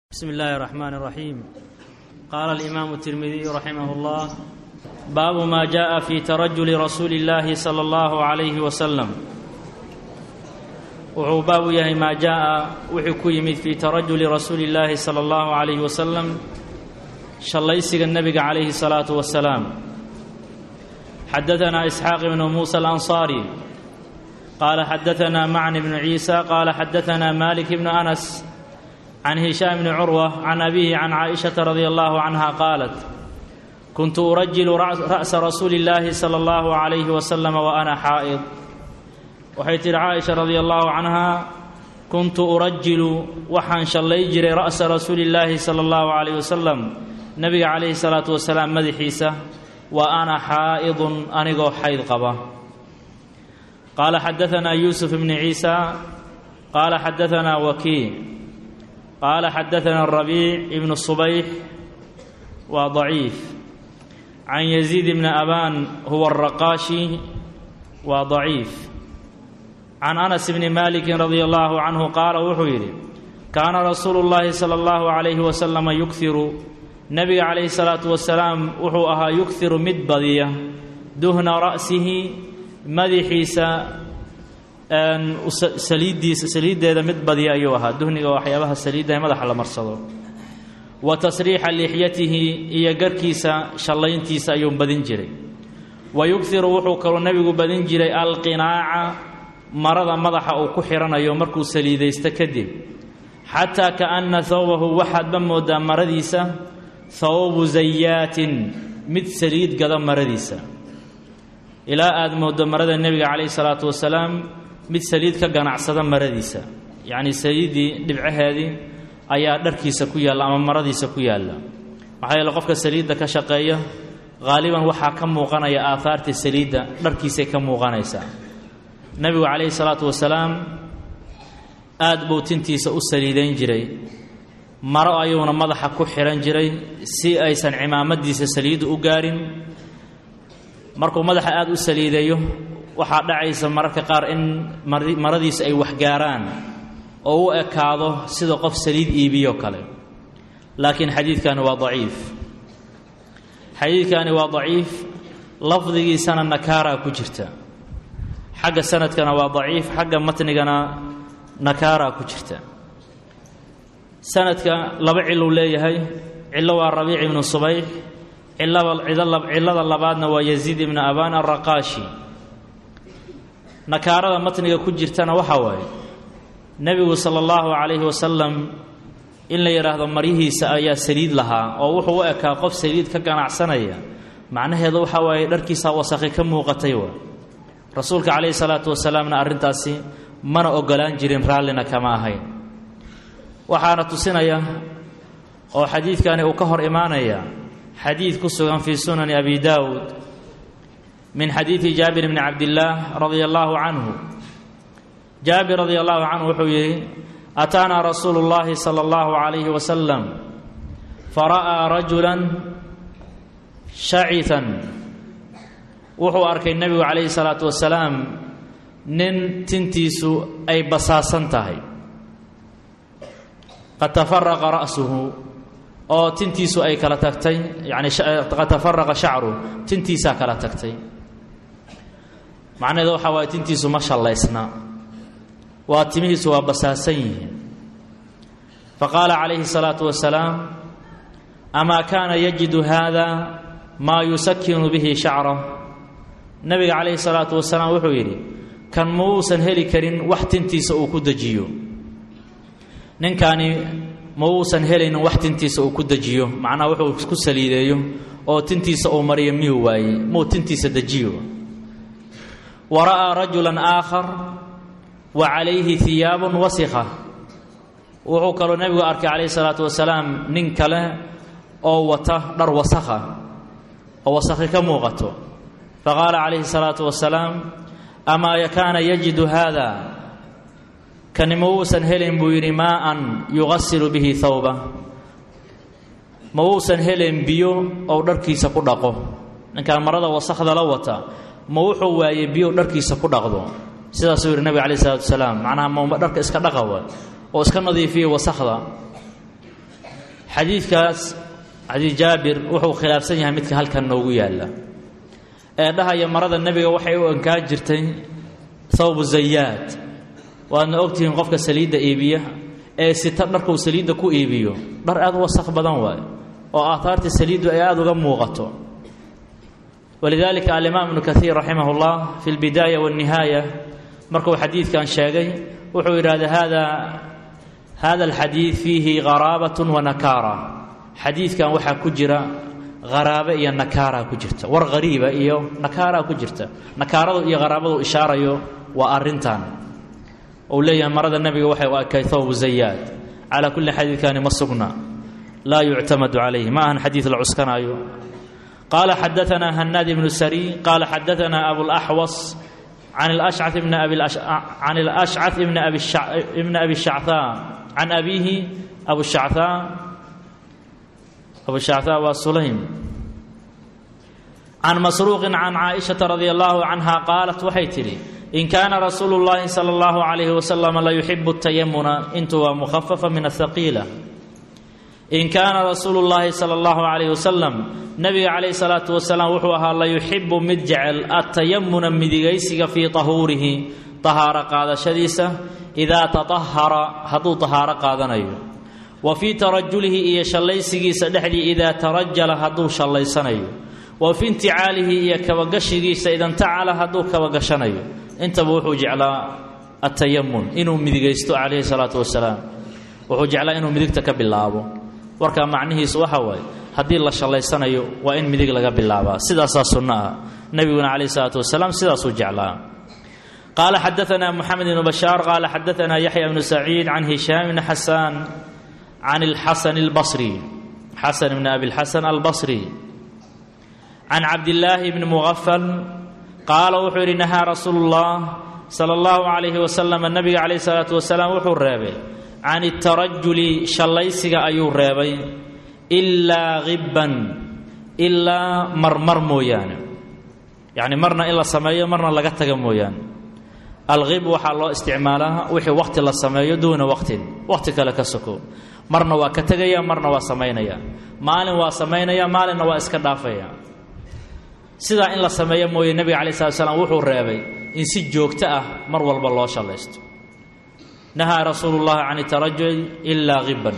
بسم الله الرحمن الرحيم قال الإمام الترمذي رحمه الله باب ما جاء في ترجل رسول الله صلى الله عليه وسلم wuxuu baabu yahay maa jaaءa wuxuu ku yimid fii tarajuli rasuuli اllaahi salى اllahu عalayh wasalam shallaysiga nebiga calayhi الsalaaةu wasalaam xadaثna isxaaq ibnu muusa alanصaari qaala xadaثna macn bnu ciisa qaala xadaثna malik bnu anas can hishaam bni curwa can abihi can caaئishaةa radi allahu canha qaalat kuntu urajilu ra'sa rasuuli اllaahi salى اllahu عalayh wasalam wa ana xaa'id waxay tidhi caaisha radia allahu canhaa kuntu urajilu waxaan shallay jiray ra'sa rasuuli illaahi sala allahu calayh wasalam nebiga calayhi salaatu wasalaam madaxiisa wa ana xaa'idun anigoo xayd qaba qaala xadaanaa yuusuf ibni ciisa qaala xadaanaa wakii qaala xadaanaa rabiic ibnu subayx waa daciif can yaziid ibni abaan huwa araqaashi waa daciif can anas bni maliki radia allahu canhu qaala wuxuu yidhi kaana rasuulu llaahi sala allahu calayhi wasalama yughiru nebiga calayhi salaatu wasalaam wuxuu ahaa yughiru mid badiya duhna ra'sihi madaxiisa saliiddiisa saliiddeeda mid badiya ayuu ahaa duhniga waxyaabaha saliidda ee madaxa la marsado wa tasriixa lixyatihi iyo garkiisa shallayntiisa ayuu badin jiray wa yughiru wuxuu kaloo nebigu badin jiray alqinaaca marada madaxa uu ku xidhanayo markuu saliidaysto kadib xataa kaanna hawbahu waxaadba moodaa maradiisa hawbu zayaatin mid saliid gada maradiisa ilaa aad mooddo marada nebiga calayhi salaatu wasalaam mid saliid ka ganacsada maradiisa yacnii saliiddii dhibcaheedii ayaa dharkiisa ku yaalla ama maradiisa ku yaalla maxaa yeele qofka saliidda ka shaqeeya haaliban waxaa ka muuqanaya aahaarta saliidda dharkiisay ka muuqanaysaa nebigu calayhi salaatu wasalaam aad buu tintiisa u saliidayn jiray maro ayuuna madaxa ku xidhan jiray si aysan cimaamadiisa saliiddu u gaarin markuu madaxa aad u saliideeyo waxaa dhacaysa mararka qaar in maradiisa ay waxgaaraan oo u ekaado sida qof saliid iibiyo kale laakiin xadiidkani waa daciif xadiidkani waa daciif lafdigiisana nakaaraa ku jirta xagga sanadkana waa daciif xagga matnigana nakaaraa ku jirta sanadka laba ciluu leeyahay cillo waa rabiic ibnu subayx cillada labaadna waa yaziid ibnu abaan alraqaashi nakaarada matniga ku jirtana waxaa waaye nebigu sala allahu calayhi wasalam in la yidhaahdo maryihiisa ayaa saliid lahaa oo wuxuu u ekaa qof saliid ka ganacsanaya macnaheedu waxaa waaye dharkiisaa wasakhi ka muuqatay waa rasuulka calayhi salaatu wasalaamna arrintaasi mana ogolaan jirin raallina kama ahayn waxaana tusinaya oo xadiidkani uu ka hor imaanaya xadiid ku sugan fii sunani abi daawuud min xadiidi jaabir bni cabdillaah radia allaahu canhu jaabir radia allahu canhu wuxuu yidhi ataanaa rasuulu llaahi sala allahu calayhi wasalam fara'aa rajulan shacitan wuxuu arkay nebigu calayhi salaatu wasalaam nin tintiisu ay basaasan tahay qad tafaraqa ra'suhu oo tintiisu ay kala tagtay yacni qad tafaraqa shacru tintiisaa kala tagtay macnaheedu waxaa waaye tintiisu ma shallaysna waa timihiisu waa basaasan yihiin faqaala calayhi salaatu wasalaam amaa kaana yajidu haada maa yusakinu bihi shacra nebiga calayhi salaatu wasalaam wuxuu yidhi kan ma uusan heli karin wax tintiisa uu ku dejiyo ninkaani ma uusan helaynin wax tintiisa uu ku dejiyo macnaha wuxuu ku saliideeyo oo tintiisa uu mariyo miyuu waaye muu tintiisa dejiyo wa ra'aa rajulan aakhar wa calayhi hiyaabun wasikha wuxuu kaloo nebigu arkay calayhi salaatu wasalaam nin kale oo wata dhar wasakha oo wasakhi ka muuqato faqaala calayhi salaatu wasalaam amaa kaana yajidu haada kani ma uusan helayn buu yidhi maaan yugasilu bihi hawba ma uusan helayn biyo ou dharkiisa ku dhaqo ninkaan marada wasakhda la wata ma wuxuu waayey biyo dharkiisa ku dhaqdo sidaasuu yidhi nebiga calayh isalaatu wasalaam macnaha ma dharka iska dhaqa wa oo iska nadiifiya wasakhda xadiidkaas xadiid jaabir wuxuu khilaafsan yahay midka halkan noogu yaalla ee dhahaya marada nebiga waxay u enkaan jirtay thawbu zayaad waadna ogtihiin qofka saliidda iibiya ee sita dharkuu saliidda ku iibiyo dhar aad u wasakh badan waayo oo aaaarta saliiddu ay aada uga muuqato walidaalika alimaam ibnu kaiir raximah اllah fi اlbidaaya waاnnihaaya markuu xadiidkan sheegay wuxuu yidhahda hada hada alxadiid fiihi garaabat wanakaara xadiidkan waxaa ku jira haraabe iyo nakaaraa ku jirta war hariiba iyo nakaaraa ku jirta nakaaradu iyo haraabadu ishaarayo waa arintan uu leeyahay marada nebiga waxay u ekay thawbu zayaad calaa kulli xadiidkani ma sugna laa yuctamadu calayhi ma ahan xadiid la cuskanaayo qaala xadaanaa hanaad ibnu sari qaala xadaanaa abulaxwas can alashca ibni can alashcaث ibni abi shachaa can abiihi abushachaa abushachaa waa sulaym can masruuqin can caaishaةa radi allahu canha qaalat waxay tidhi in kaana rasuulu اllahi salى اllahu عalayhi wasalam la yuxibu الtayamuna intu waa mukhafafa min ahaqiila in kaana rasuulu llaahi sala allahu calayh wasalam nebiga calayhi salaatu wasalaam wuxuu ahaa la yuxibu mid jecel atayamuna midigaysiga fii tahuurihi tahaaro qaadashadiisa idaa tatahara hadduu tahaaro qaadanayo wa fii tarajulihi iyo shallaysigiisa dhexdii idaa tarajala hadduu shallaysanayo wa fii inticaalihi iyo kabagashigiisa idantacala hadduu kabagashanayo intaba wuxuu jeclaa atayamun inuu midigaysto calayhi salaatu wasalaam wuxuu jeclaa inuu midigta ka bilaabo warkaa macnihiisu waxa waaye haddii la shallaysanayo waa in midig laga bilaabaa sidaasaa sunno ah nebiguna calayh isalaatu wasalaam sidaasuu jeclaa qaala xadaanaa moxamed ibnu bashaar qaala xadaanaa yaxya ibnu saciid can hishaam ibni xasaan can alxasan albasri xasan ibni abilxasan albasri can cabdillaahi bni mugafal qaala wuxuu yidhi nahaa rasuulu llah sala allahu calayhi wasalam nebiga calayh isalaatu wasalaam wuxuu reebay can itarajuli shallaysiga ayuu reebay ilaa hibban ilaa marmar mooyaane yacni marna in la sameeyo marna laga taga mooyaane alhib waxaa loo isticmaalaa wixii wakhti la sameeyo duuna waqtin wakhti kale ka soko marna waa ka tegaya marna waa samaynaya maalin waa samaynaya maalinna waa iska dhaafaya sidaa in la sameeyo mooye nebiga calayi slat slam wuxuu reebay in si joogto ah mar walba loo shallaysto nahaa rasuulu llahi can itarajul ilaa hibban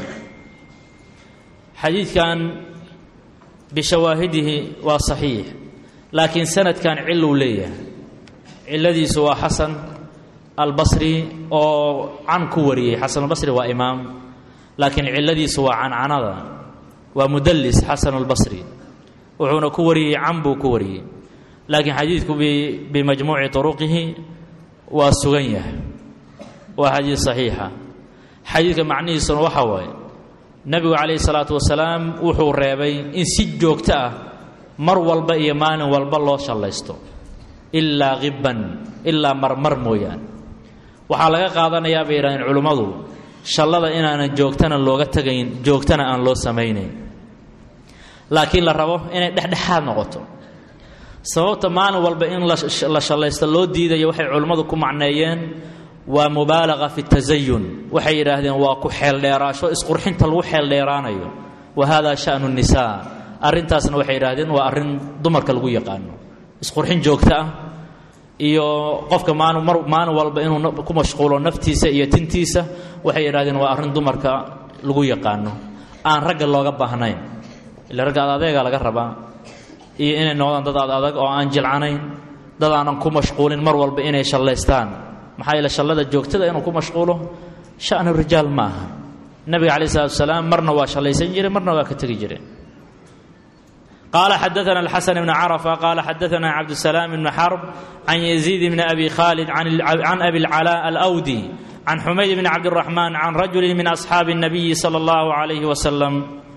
xadiidkan bishawaahidihi waa saxiix laakiin sanadkan ciluu leeyahay ciladiisu waa xasan albasri oo can ku wariyey xasan albasri waa imaam laakiin ciladiisu waa cancanada waa mudallis xasan albasri wuxuuna ku wariyey can buu ku wariyey laakiin xadiidku bimajmuuci turuqihi waa sugan yahay waa xadiid saxiixa xadiidka macnihiisuna waxa waaye nebigu calayhi salaatu wasalaam wuxuu reebay in si joogto ah mar walba iyo maalin walba loo shallaysto ilaa hibban ilaa marmar mooyaane waxaa laga qaadanayaa bay yidhahdeen culimmadu shallada inaanan joogtana looga tegayn joogtana aan loo samaynayn laakiin la rabo inay dhexdhexaad noqoto sababta maalin walba in la shallaysto loo diidayo waxay culimmadu ku macneeyeen waa mubaalaqa fi tasayun waxay yidhaahdeen waa ku xeeldheeraasho isqurxinta lagu xeeldheeraanayo wa hada shanu nisaa arrintaasna waxay yidhahdeen waa arrin dumarka lagu yaqaano isqurxin joogto ah iyo qofka maalin mar maalin walba inuu ku mashquulo naftiisa iyo tintiisa waxay yidhahdeen waa arrin dumarka lagu yaqaano aan ragga looga baahnayn ila ragga ad adeega laga rabaa iyo inay noqdaan dad ad adag oo aan jilcanayn dad aanan ku mashquulin mar walba inay shallaystaan maxaa yeele shallada joogtada inuu ku mashquulo shanu rijaal ma aha nebiga calayi salatu wasalaam marna waa shallaysan jire marna waa ka tegi jire qaala xadaana alxasan ibni carafa qaala xadaana cabdusalaam ibni xarb can yaziid bni abi khaalid can abi lcalaa alawdi can xumayd bni cabdiraxmaan can rajuli min asxaabi الnabiyi salى اllahu عalayhi wasalam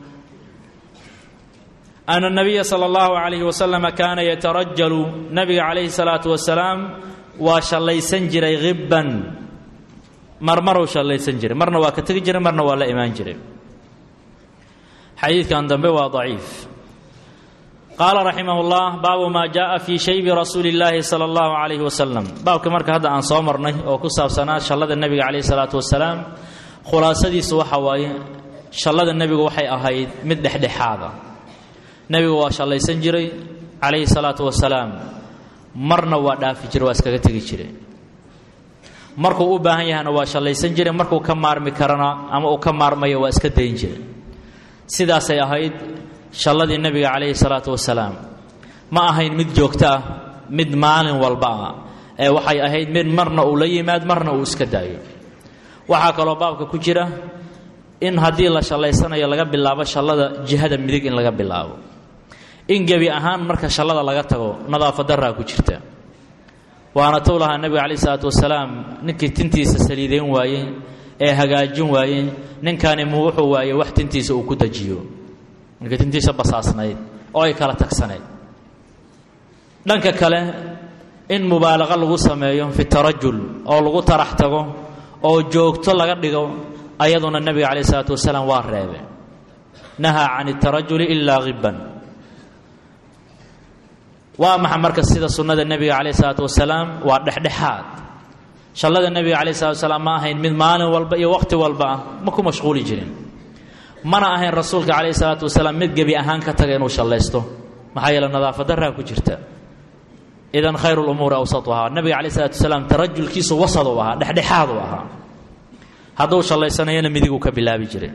ana nabiya sala allahu calayhi wasalama kaana yatarajalu nabiga calayhi salaatu wasalaam waa shallaysan jiray hibban marmaruu shallaysan jiray marna waa ka tegi jiray marna waa la imaan jiray xadiidkan dambe waa daciif qaala raximah llah baabu maa jaءa fii shaybi rasuuli اllaahi salى اllahu calayhi wasalam baabka marka hadda aan soo marnay oo ku saabsanaa shallada nebiga calayhi salaatu wasalaam khulaasadiisu waxa waaye shallada nebigu waxay ahayd mid dhexdhexaada nebigu waa shallaysan jiray calayhi salaatu wasalaam marna waa dhaafi jiray waa iskaga tegi jiray markuu u baahan yahana waa shallaysan jiray markuu ka maarmi karana ama uu ka maarmayo waa iska dayn jiray sidaasay ahayd shalladii nebiga calayhi salaatu wasalaam ma ahayn mid joogto ah mid maalin walba ah ee waxay ahayd mid marna uu la yimaad marna uu iska daayo waxaa kaloo baabka ku jira in haddii la shallaysanayo laga bilaabo shallada jihada midig in laga bilaabo in gebi ahaan marka shallada laga tago nadaafadarraa ku jirta waana tou lahaa nebiga calayhi salaatu wasalaam ninkii tintiisa saliidayn waayey ee hagaajin waayey ninkaani mu wuxuu waayey wax tintiisa uu ku dajiyo ninkii tintiisa basaasnayd oo ay kala tagsaneyd dhanka kale in mubaalaqa lagu sameeyo fi tarajul oo lagu tarax tago oo joogto laga dhigo ayaduna nebiga calayh isalaatu wasalaam waa reebe nahaa can اtarajuli ilaa hiban waa maxa marka sida sunnada nebiga calayh isalaatu wasalaam waa dhexdhexaad shallada nebiga calayh salatu wasalaam ma ahayn mid maalin walba iyo wakhti walba ah ma ku mashquuli jirin mana ahayn rasuulka calayh isalaatu wasalaam mid gebi ahaan ka taga inuu shallaysto maxaa yeele nadaafadarraa ku jirta idan khayr lumuuri awsatuhaa nabiga calayh isalaatu wasalaam tarajulkiisu wasad u ahaa dhexdhexaad u ahaa hadduu shallaysanayana midiguu ka bilaabi jiray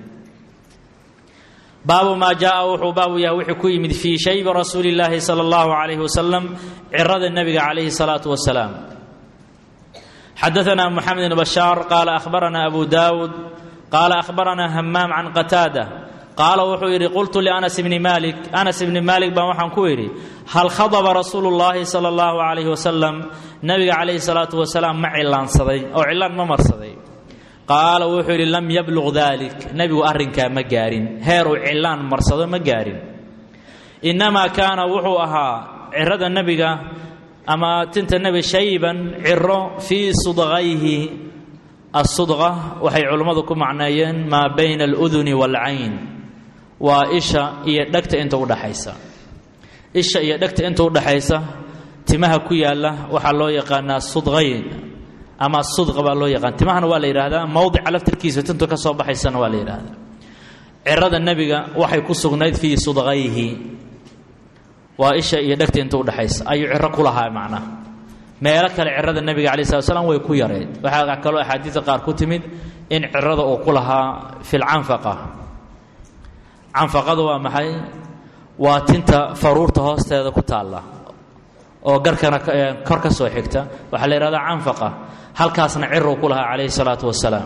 baabu maa jaaa wuxuu baabu yahay wuxuu ku yimid fii shaybi rasuuli illaahi sala allahu calayhi wasalam cirada nebiga calayhi salaatu wasalaam xadaanaa moxamed bn bashaar qaala ahbaranaa abu daawud qaala ahbaranaa hamaam can qataada qaala wuxuu yidhi qultu lianas bni maalik anas ibni maalik baan waxaan ku idhi hal khadaba rasuulu llaahi sala allahu calayhi wasalam nebiga calayhi salaatu wasalaam ma cillaansaday oo cillaan ma marsaday qaala wuxuu yidhi lam yabluq dalik nebigu arrinkaa ma gaarin heeruu cillaan marsado ma gaarin innamaa kaana wuxuu ahaa cirada nebiga ama tinta nebi shayban ciro fii sudqayhi asudqa waxay culimmadu ku macneeyeen maa bayna aluduni waalcayn waa isha iyo dhegta inta udhaxaysa isha iyo dhegta inta udhaxaysa timaha ku yaalla waxaa loo yaqaanaa sudqayn ama sudqa baa loo yaqaan timahana waa la yidhaahdaa mowdica laftirkiisa tintu ka soo baxaysana waa la yidhaahdaa cirada nebiga waxay ku sugnayd fii sudqayhi waa isha iyo dhegta inta udhaxaysa ayuu ciro ku lahaa macnaha meelo kale cirada nebiga calayi slat slam way ku yareed waxaa kaloo axaadiida qaar ku timid in cirada uu ku lahaa fi lcanfaqa canfaqadu waa maxay waa tinta faruurta hoosteeda ku taalla oo garkana kor ka soo xigta waxaa la yidhahdaa canfaqa halkaasna ciruu ku lahaa calayhi salaatu wasalaam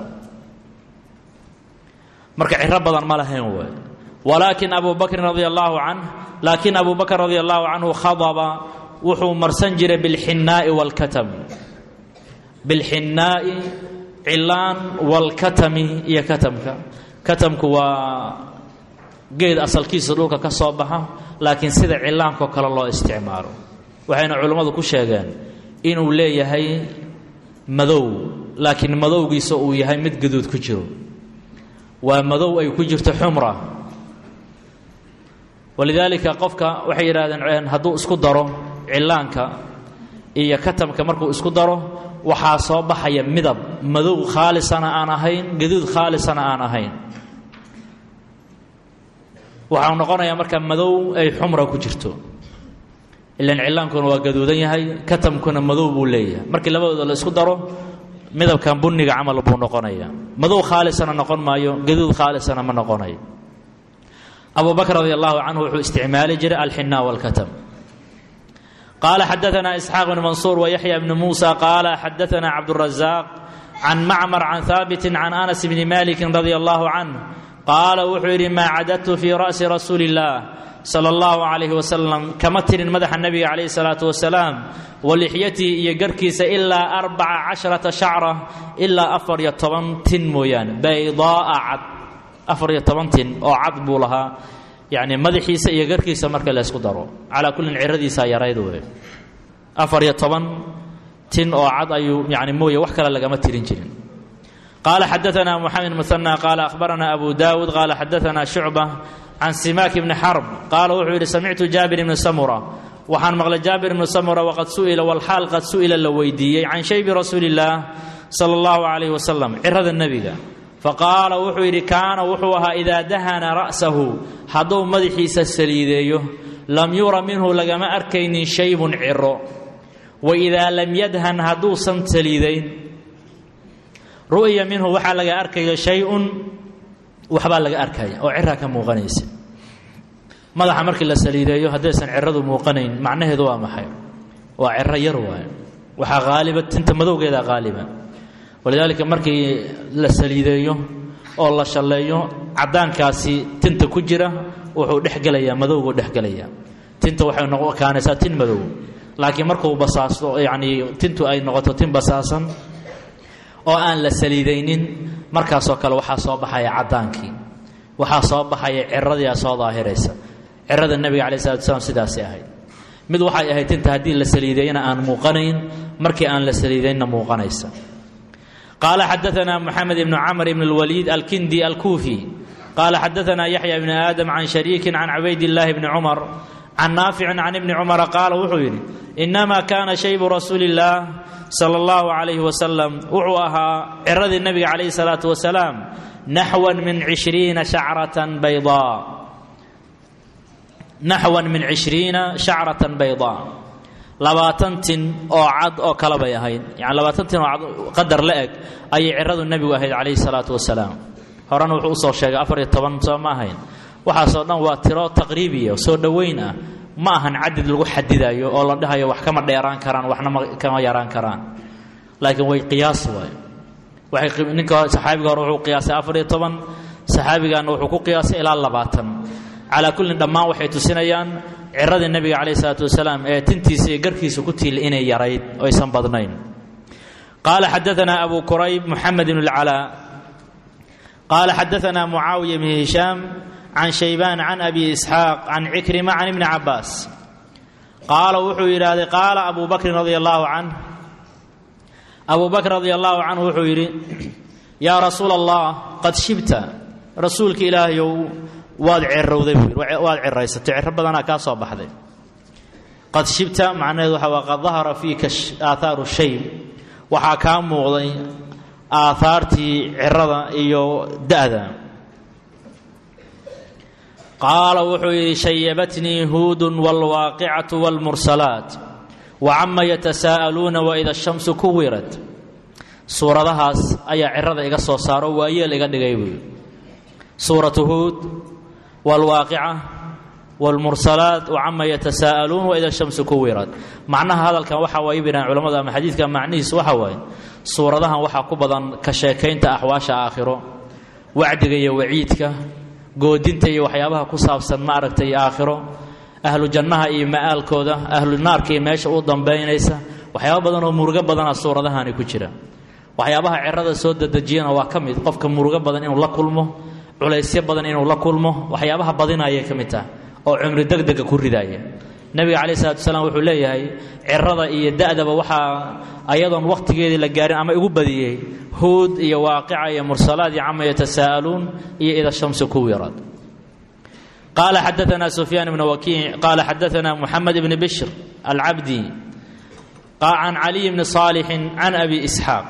marka ciro badan ma lahayn way walaakin abu bakrin radia allaahu canh laakiin abu bakr radia allahu canhu khadaba wuxuu marsan jiray bilxinnaa'i waalkatam bilxinnaa'i cilaan waalkatami iyo katamka katamku waa geed asalkiisa dhulka ka soo baxa laakiin sida cilaankao kale loo isticmaalo waxayna culimmadu ku sheegeen inuu leeyahay madow laakiin madowgiisa uu yahay mid gaduud ku jiro waa madow ay ku jirto xumra walidaalika qofka waxay yidhahdeen hadduu isku daro cillaanka iyo katamka markuu isku daro waxaa soo baxaya midab madow khaalisana aan ahayn gaduud khaalisana aan ahayn waxau noqonayaa marka madow ay xumra ku jirto ilan cilaankuna waa gaduudan yahay katamkuna madow buu leeyahay markii labadooda la isku daro midabkan bunniga camal buu noqonaya madow khaalisana noqon maayo gaduud khaalisana ma noqonayo abu bakr radi allahu canhu wuxuu isticmaali jiray alxinaa walkatam qaala xadaanaa isxaaq bn mansuur wayaxya bni muusa qaala xadaanaa cabdurazaq can macmar can haabiti can anas bni maliki radia allahu canh qaala wuxuu yidhi maa cadadtu fii ra'si rasuuli illaah sala allahu calayhi wasalam kama tirin madaxa nebiga calayhi salaatu wasalaam wa lixyatihi iyo garhkiisa ilaa arbaca casharata shacra ilaa afar iyo toban tin mooyaane baydaa'a cad afar iyo toban tin oo cad buu lahaa yacni madaxiisa iyo garhkiisa marka la ysku daro calaa kullin ciradiisaa yarayd wey afar iyo toban tin oo cad ayuu yani mooye wax kale lagama tirin jirin qaala xadaanaa moxamed muhanى qaala ahbaranaa abu dawud qaala xadaanaa shucba can simaak bni xarb qaala wuxuu yidhi samictu jaabir ibni samura waxaan maqlay jaabir ibni samura waqad su'ila walxaal qad su'ila la weydiiyey can shaybi rasuuli illaah sala allahu calayhi wasalam cirada nebiga faqaala wuxuu yidhi kaana wuxuu ahaa idaa dahana ra'sahu hadduu madaxiisa saliideeyo lam yura minhu lagama arkaynin shaybun ciro wa idaa lam yadhan hadduusan saliidayn ru'ya minhu waxaa laga arkaya shay-un waxbaa laga arkaya oo ciraa ka muuqanaysa madaxa markii la saliideeyo haddaysan ciradu muuqanayn macnaheedu waa maxay waa ciro yar waayo waxaa haaliba tinta madowgeeda haaliba walidaalika markii la saliideeyo oo la shalleeyo caddaankaasi tinta ku jira wuxuu dhexgelayaa madowguu dhexgelayaa tinta waxay noqokaanaysaa tin madow laakiin markuu basaasto yacnii tintu ay noqoto tin basaasan oo aan la saliidaynin markaasoo kale waxaa soo baxaya caddaankii waxaa soo baxaya ciradii a soo daahiraysa cirada nebiga calayi salatu slam sidaasay ahayd mid waxay ahayd tinta haddii la saliideeyana aan muuqanayn markii aan la saliidaynna muuqanaysa qaala xadaanaa moxamed ibnu camr ibn اlwaliid alkindi alkuufi qaala xadaanaa yaxya bni aadam can shariikin can cubaydillaahi bni cumar can naaficin can ibni cumara qaala wuxuu yidhi inamaa kaana shaybu rasuuli illaah sala allahu calayhi wasalam wuxuu ahaa ciradii nebiga calayhi salaatu wasalaam naxwan min cishriina shacratan baydaa naxwan min cishriina shacratan baydaa labaatan tin oo cad oo kale bay ahayd yani labaatan tin oo cad qadar la eg ayay ciradu nebigu ahayd calayhi salaatu wasalaam horena wuxuu usoo sheegay afar iyo toban soo ma ahayn waxaasoo dhan waa tiro taqriibiya soo dhoweyn ah ma ahan cadid lagu xadidayo oo la dhahayo wax kama dheeraan karaan waxna kama yaraan karaan laakiin way qiyaas waay waxay ninka saxaabiga hore wuxuu qiyaasay afar iyo toban saxaabigaana wuxuu ku qiyaasay ilaa labaatan calaa kullin dhammaan waxay tusinayaan ciradii nebiga calayhi salaatu wasalaam ee tintiisa iyo garkiisa ku tiil inay yarayd oo aysan badnayn qaala xadaanaa abu kurayb moxamed ibn اlcalaa qaala xadaanaa mucaawiya bn hishaam can shaybaan can abi isxaaq can cikrima can ibni cabaas qaala wuxuu yidhaahday qaala abu bakrin radia allaahu canh abu bakr radia allaahu canhu wuxuu yidhi yaa rasuula allah qad shibta rasuulka ilaahayow waad cirowday buu yidhi waad ciraysatay ciro badanaa kaa soo baxday qad shibta macnaheedu waxa waa qad dahara fiika aahaaru shayb waxaa kaa muuqday aahaartii cirada iyo da'da qaala wuxuu yidhi shayabatnii huudun wاlwaaqicatu wاlmursalaat wacama yatasaa'aluuna waida shamsu kuwirat suuradahaas ayaa cirada iga soo saaro waayeel iga dhigay buu suuratu huud wاlwaaqica wاlmursalaat wacama yatasaa'aluun waida shamsu kuwirat macnaha hadalkan waxa waay biraan culamadu ama xadiidka macnihiis waxa waaye suuradahan waxaa ku badan ka sheekaynta axwaasha aakhiro wacdiga iyo waciidka goodinta iyo waxyaabaha ku saabsan ma aragtay aakhiro ahlu jannaha iyo ma'aalkooda ahlu naarka iyo meesha u dambaynaysa waxyaaba badan oo murugo badana suuradahani ku jira waxyaabaha cirada soo dadejiyana waa ka mid qofka murugo badan inuu la kulmo culaysyo badan inuu la kulmo waxyaabaha badinayay ka mid taha oo cumri degdega ku ridaaya nebiga calayi salatu wasalaam wuxuu leeyahay cirada iyo da'daba waxaa ayadoon wakhtigeedii la gaarin ama igu badiyey huud iyo waaqica iyo mursalaad iyo cama yatasaa'aluun iyo ida shamsu kuwirad qaala xadaanaa sufyaan ibnu wakiic qaala xadaanaa muxamed ibni bishr alcabdi can caliy bni saalixin can abi isxaaq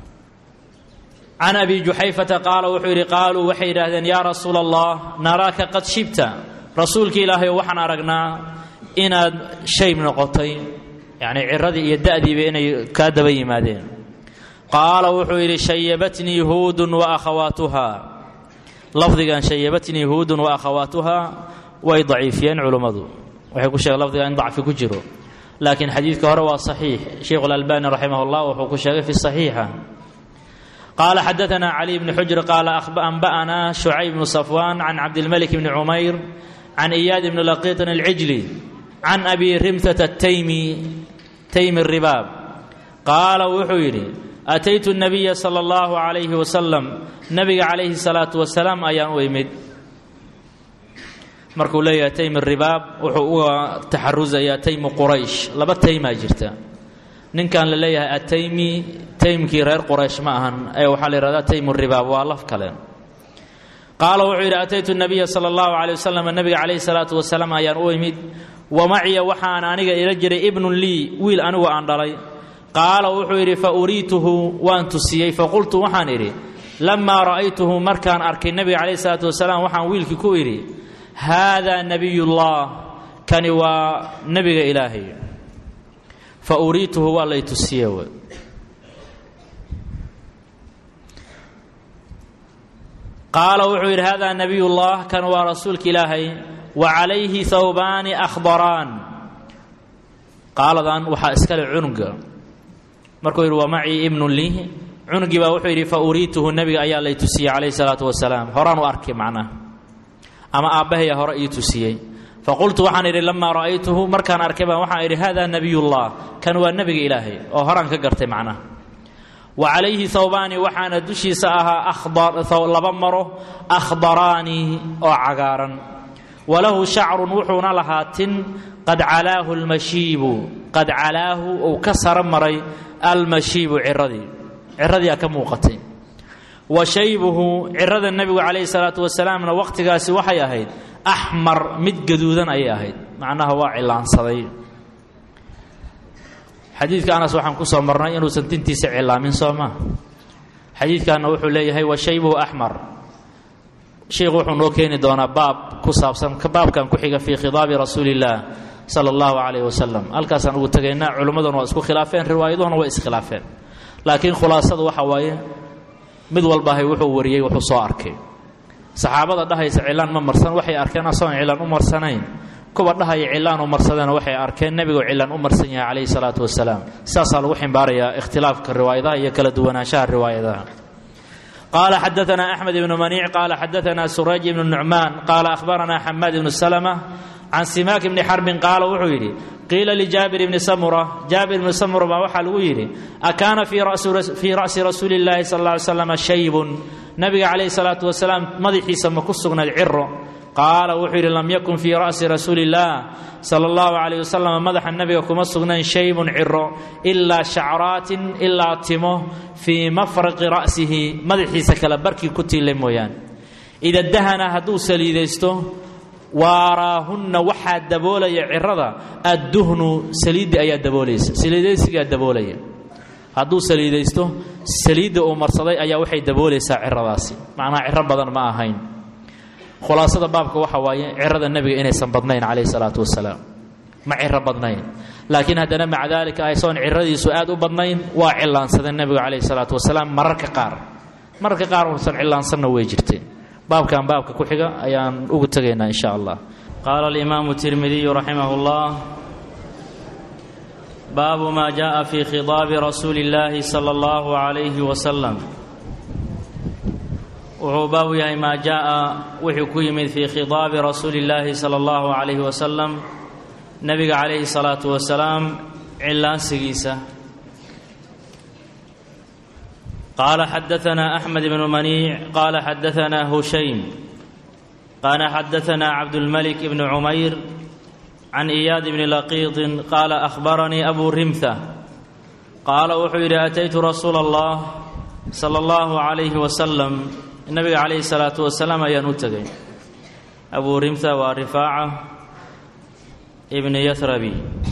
can abi juxayfata qaala wuxuu yidhi qaaluu waxay yidhaahdeen yaa rasuula allah naraaka qad shibta rasuulka ilaahay waxaan aragnaa inaad shayb noqotay yacni ciradii iyo da'diiba inay kaa daba yimaadeen qaala wuxuu yidhi shayabatnii huudun wa akhawaatuhaa lafdigan shayabatnii huudun wa akhawaatuhaa way daciifiyeen culummadu waxay ku sheegeen lafdiga in dacfi ku jiro laakiin xadiidka hore waa saxiix sheikhu اlalbani raximah اllah wuxuu ku sheegay fi saxiixa qaala xadaanaa cali bni xujr qaala anba'anaa shucayb bnu safwaan can cabdilmalik bni cumayr can iyaad bni laqiitin alcijli can abi rimtata ataymi taymi ribaab qaala wuxuu yidhi ataytu nabiya sala allahu calayhi wasalam nabiga calayhi salaatu wasalaam ayaan u imid markuu leeyahay taymi ribaab wuxuu uga taxarusayaa taymu quraysh laba taymaa jirta ninkan la leeyahay ataymi taymkii reer quraysh ma ahan ee waxaa la yihahdaa taymu ribaab waa laf kale qaala wuxuu yidhi ataytu nabiya sala allahu calay wasalam nabiga calayhi salaatu wasalaam ayaan u imid wa maciya waxaan aniga ila jiray ibnun lii wiil anigu aan dhalay qaala wuxuu yidhi fa uriituhu waan tusiyey faqultu waxaan idhi lamaa ra'aytuhu markaan arkay nebiga calayhi salaatu wasalaam waxaan wiilkii ku idhi haadaa nebiyullah kani waa nebiga ilaahay fa uriituhu waa lay tusiye w qaala wuxuu yidhi haadaa nebiyullah kan waa rasuulka ilaahay wa calayhi hawbaani akhdaraan qaaladan waxaa iskale cunuga markuu yidhi wa macii ibnun lii cunugii baa wuxuu yidhi fa uriituhu nebiga ayaa lay tusiyey calayhi salaatu wasalaam horaan u arkay macnaha ama aabbahaya hore ii tusiyey faqultu waxaan idhi lamaa ra'aytuhu markaan arkay baan waxaan idhi hada nebiyullah kan waa nebiga ilaahay oo horaan ka gartay macnaha wa calayhi hawbaani waxaana dushiisa ahaa laba maro akhdaraani oo cagaaran walahu shacrun wuxuuna lahaa tin qad calaahu lmashiibu qad calaahu uu ka saro maray almashiibu ciradii ciradiiaa ka muuqatay wa shaybuhu cirada nebigu calayhi salaatu wasalaamna wakhtigaasi waxay ahayd axmar mid gaduudan ayay ahayd macnaha waa cilaansaday xadiidka anas waxaan ku soo marnay inuusan tintiisa cilaamin soo maa xadiidkanna wuxuu leeyahay wa shaybuhu axmar sheikhu wuxuu noo keeni doonaa baab ku saabsan baabkan ku xiga fii khidaabi rasuuli illaah sala allahu calayh wasalam halkaasaan ugu tegaynaa culimmaduna waa isku khilaafeen riwaayaduhuna way iskhilaafeen laakiin khulaasadu waxa waaye mid walbahay wuxuu wariyey wuxuu soo arkay saxaabada dhahaysa cilaan ma marsan waxay arkeen asagoon cilaan u marsanayn kuwa dhahaya cilaan u marsadeen waxay arkeen nebigoo cilaan u marsan yahay calayhi salaatu wasalaam sidaasaa lagu ximbaarayaa ikhtilaafka riwaayadaha iyo kala duwanaanshaha riwaayadaha qaala xadaanaa axmed ibnu maniic qaala xadaanaa surayj ibnu nucmaan qaala ahbaranaa xamaad ibnu salama can simaak ibni xarbin qaala wuxuu yidhi qiila lijaabir ibni samura jaabir ibni samura baa waxaa lagu yidhi akaana fii ra'si rasuuli illaahi sal lla ly slam shaybun nabiga calayhi salaatu wasalaam madaxiisa ma ku sugnayd ciro qaala wuxuu yidhi lam yakun fii ra'si rasuuli illaah sala allahu calayh wasalam madaxa nebiga kuma sugnayn shaybun ciro ilaa shacraatin ilaa timo fii mafraqi ra'sihi madaxiisa kale barkii ku tiilay mooyaane ida dahana hadduu saliidaysto waaraahunna waxaa daboolaya cirada adduhnu saliidda ayaa daboolaysa saliidaysigaa daboolaya hadduu saliidaysto saliidda uu marsaday ayaa waxay daboolaysaa ciradaasi macnaha ciro badan ma ahayn khulaasada baabka waxa waaye cirada nebiga inaysan badnayn calayhi salaatu wasalaam ma ciro badnayn laakiin haddana maca daalika aysoon ciradiisu aad u badnayn waa cillaansadeen nebigu calayhi salaatu wasalaam mararka qaar mararka qaar uusan cillaansanna way jirteen baabkan baabka ku xiga ayaan ugu tegaynaa in sha allah qaala alimaamu tirmidiyu raximah اllah baabu ma jaءa fi khidaabi rasuuli اllaahi salى اllahu عalayhi wasalam wuxuu baabu yahay maa jaءa wuxuu ku yimid fii khidaabi rasuuli اllaahi salى اllahu عalayhi wasalam nebiga calayhi الsalaatu wasalaam cillaansigiisa قال حدثنا أحمد بن منيع قال حدثنا هشيم قال حدثنا عبد الملك بن عمير عن إياد بن لقيط قال أخبرني أبو رمثة قال وحير أتيت رسول الله صلى الله عليه وسلم النبي عليه الصلاة والسلام ينتقي أبو رمثة ورفاعة ابن يثربي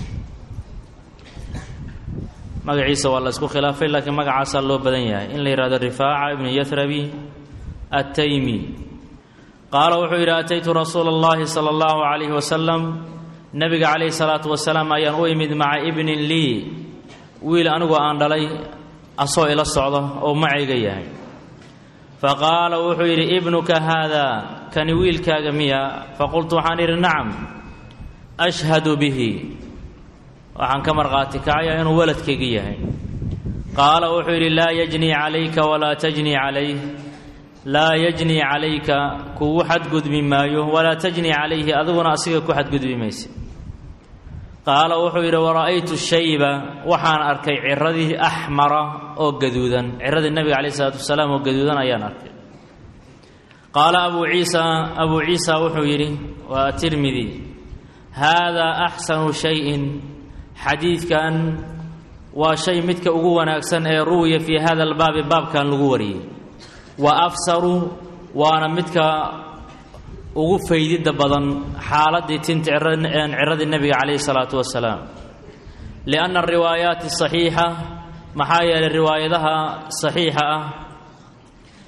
magaciisa waa la isku khilaafay laakiin magacaasaa loo badan yahay in la yidhahdo rifaaca ibnu yathrabi attaymi qaala wuxuu yidhi ataytu rasuula اllahi sala allahu calayhi wasalam nebiga calayhi salaatu wasalaam ayaan u imid maca ibnin lii wiil anigu aan dhalay asoo ila socda oo macayga yahay faqaala wuxuu yidhi ibnuka haada kani wiilkaaga miya faqultu waxaan idhi nacam ashhadu bihi waxaan ka markhaati kacaya inuu waladkayga yahay qaala wuxuu yidhi laa yajnii calayka walaa tajnii calayh laa yajnii calayka kugu xadgudbi maayo walaa tajnii calayhi adiguna asiga ku xadgudbi mayse qaala wuxuu yidhi wara'aytu shayba waxaan arkay ciradii axmara oo gaduudan ciradii nebiga calayh isalaatu wasalaam oo gaduudan ayaan arkay qaala abuu ciisa abuu ciisa wuxuu yidhi waa tirmidi haadaa axsanu shayin xadiidkan waa shay midka ugu wanaagsan ee ruwiya fii hada albaabi baabkan lagu wariyey wa afsaru waana midka ugu faydidda badan xaaladdii tinta ciradii nebiga calayhi salaatu wasalaam lianna ariwaayaati saxiixa maxaa yeelay riwaayadaha saxiixa ah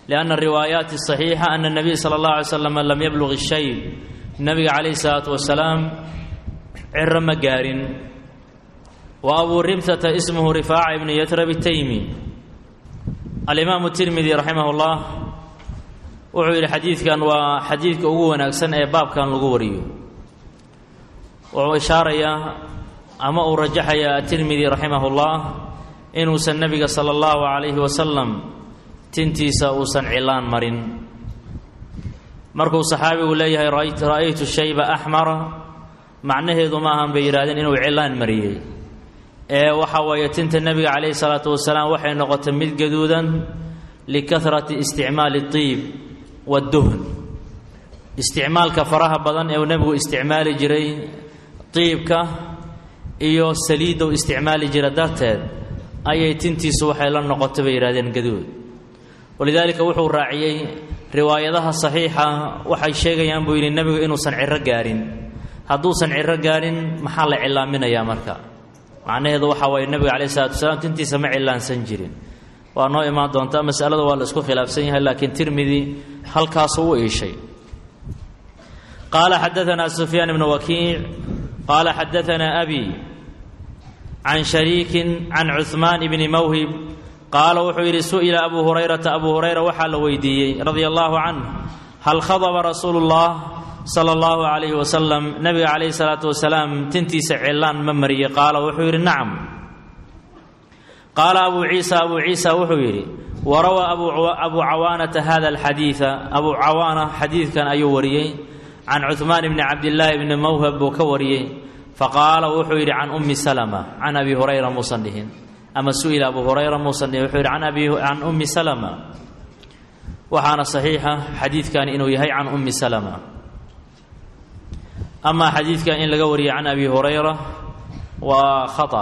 lianna riwaayaati asaxiixa ana nabiy sala allahu alay slam lam yabluq ishayb nabiga calayhi salaatu wasalaam ciro ma gaarin wa abuu rimtata ismuhu rifaaca ibnu yatrab itaymi alimaamu tirmidi raximah llah wuxuu yidhi xadiidkan waa xadiidka ugu wanaagsan ee baabkan lagu wariyo wuxuu ishaarayaa ama uu rajaxayaa atirmidi raximah ullah inuusan nebiga sala allahu calayhi wasalam tintiisa uusan cilaan marin markuu saxaabigu leeyahay ra'aytu shayba axmara macnaheedu ma ahan bay yidhahdeen inuu cilaan mariyey ee waxa weeye tinta nebiga calayhi salaatu wasalaam waxay noqotay mid gaduudan likahrati isticmaali tiib wadduhn isticmaalka faraha badan ee uu nebigu isticmaali jiray tiibka iyo saliidda u isticmaali jira darteed ayay tintiisu waxay la noqotay bay yidhahdeen gaduud walidaalika wuxuu raaciyey riwaayadaha saxiixa waxay sheegayaan buu yidhi nebigu inuusan ciro gaarin hadduusan ciro gaarin maxaa la cilaaminayaa marka macnaheedu waxaa waaye nebiga calayhi salatu wasalaam tintiisa ma cilaansan jirin waa noo imaan doontaa masalada waa la isku khilaafsan yahay laakiin tirmidi halkaasuu u iishay qaala xadaanaa sufyaan ibnu wakiic qaala xadaanaa abi can shariikin can cuhmaan ibni mawhib qaala wuxuu yidhi su'ila abuu hurayrata abuu hurayra waxaa la weydiiyey radia allaahu canh hal khadaba rasuulu ullah sala allahu calayhi wasalam nebiga calayhi salaatu wasalaam tintiisa cilaan ma mariyey qaala wuxuu yidhi nacam qaala abuu ciisa abuu ciisa wuxuu yidhi warawaa abuu cawaanata hada alxadiida abuu cawaana xadiidkan ayuu wariyey can cuhmaan bni cabdillaahi bni mawhab buu ka wariyey faqaala wuxuu yidhi can ummi salama can abi hurayra muusan dhihin ama su'ila abu hurayra muusan dhihin wuxuu yidhi can ummi salama waxaana saxiixa xadiidkan inuu yahay can ummi salama amaa xadiidkan in laga wariyay can abi hurayra waa khata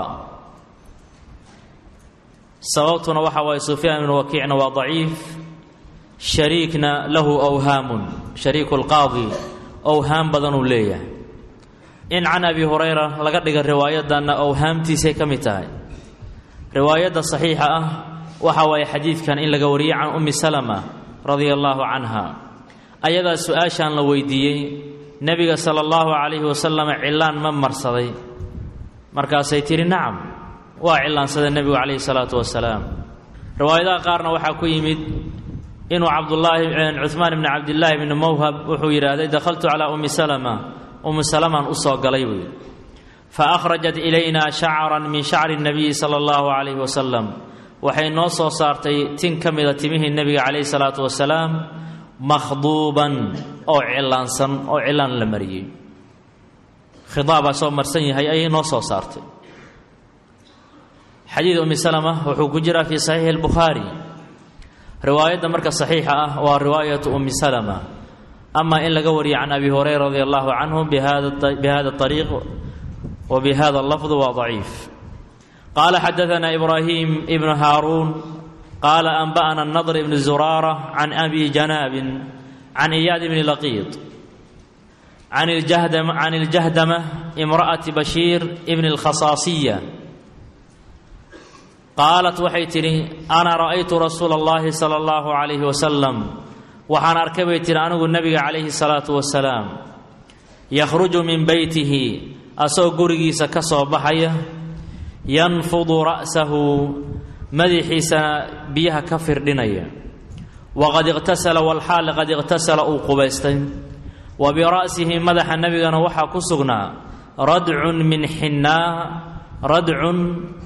sababtuna waxa waaye sufyaan ibnu wakiicna waa daciif shariikna lahu awhaamun shariiku lqaadi owhaam badanuu leeyahay in can abi hurayra laga dhiga riwaayadanna owhaamtiisay ka mid tahay riwaayadda saxiixa ah waxa waaye xadiidkan in laga wariyey can ummi salama radia allaahu canha ayadaa su-aashaan la weydiiyey nebiga sala allahu calayhi wasalam cilaan ma marsaday markaasay tidhi nacam waa cilaansaday nebigu calayhi salaatu wasalaam riwaayadaha qaarna waxaa ku yimid inuu cabdulaahi cuhmaan ibni cabdillaahi bni mawhab wuxuu yidhaahday dakhaltu calaa ummi salama ummi salamaan u soo galay buu yidhi fa akhrajat ilayna shacran min shacri nabiyi sala allahu calayhi wasalam waxay noo soo saartay tin ka mida timihii nebiga calayhi salaatu wasalaam makhduuban oo cilaansan oo cilaan la mariyey khidaabaa soo marsan yahay ayay noo soo saartay xadiid ummi salama wuxuu ku jiraa fii saxiixi albukhaari riwaayadda marka saxiixa ah waa riwaayatu ummi salama ama in laga wariyo can abi hurayra radi allahu canhu bihada ariiq wa bihada lafdu waa daciif qaala xadaanaa ibraahim ibnu haaruun qaala anba'ana nadr ibnu zuraara can abi janaabin can iyaad ibni laqiid can iljahdama imra'ati bashiir ibni alkhasaasiya qaalat waxay tidhi ana ra'aytu rasuula اllahi sala allahu calayhi wasalam waxaan arkay bay tihi anigu nebiga calayhi salaatu wasalaam yakhruju min beytihi asagoo gurigiisa ka soo baxaya yanfudu ra'sahu madaxiisana biyaha ka firdhinaya waqad iqtasala walxaal qad iqtasala uu qubaystay wa bira'sihi madaxa nebigana waxaa ku sugnaa radcun min xinnaa radcun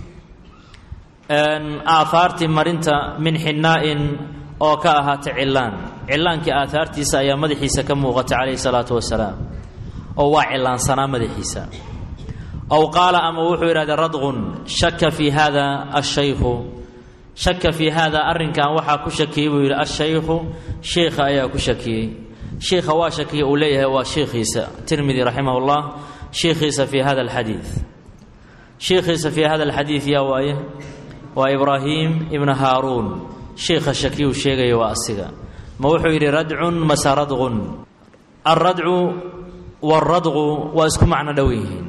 aahaartii marinta min xinnaa'in oo ka ahaatay cilaan cilaankii aahaartiisa ayaa madaxiisa ka muuqatay calayhi salaatu wasalaam oo waa cilaansanaa madaxiisa ow qaala ama wuxuu yidhahday radqun shaka fii hada ashaykhu shaka fii hada arrinkan waxaa ku shakiyey buu yidhi ashaykhu sheikha ayaa ku shakiyey sheikha waa shakiya uu leeyahay waa sheikhiisa tirmidi raximah llah sheikhiisa fii hada alxadiid sheikhiisa fii hada alxadiid yaa waaye waa ibraahim ibnu haaruun sheikha shakiyuu sheegaya waa asiga ma wuxuu yidhi radcun mase radqun alradcu waaradqu waa isku macno dhow yihiin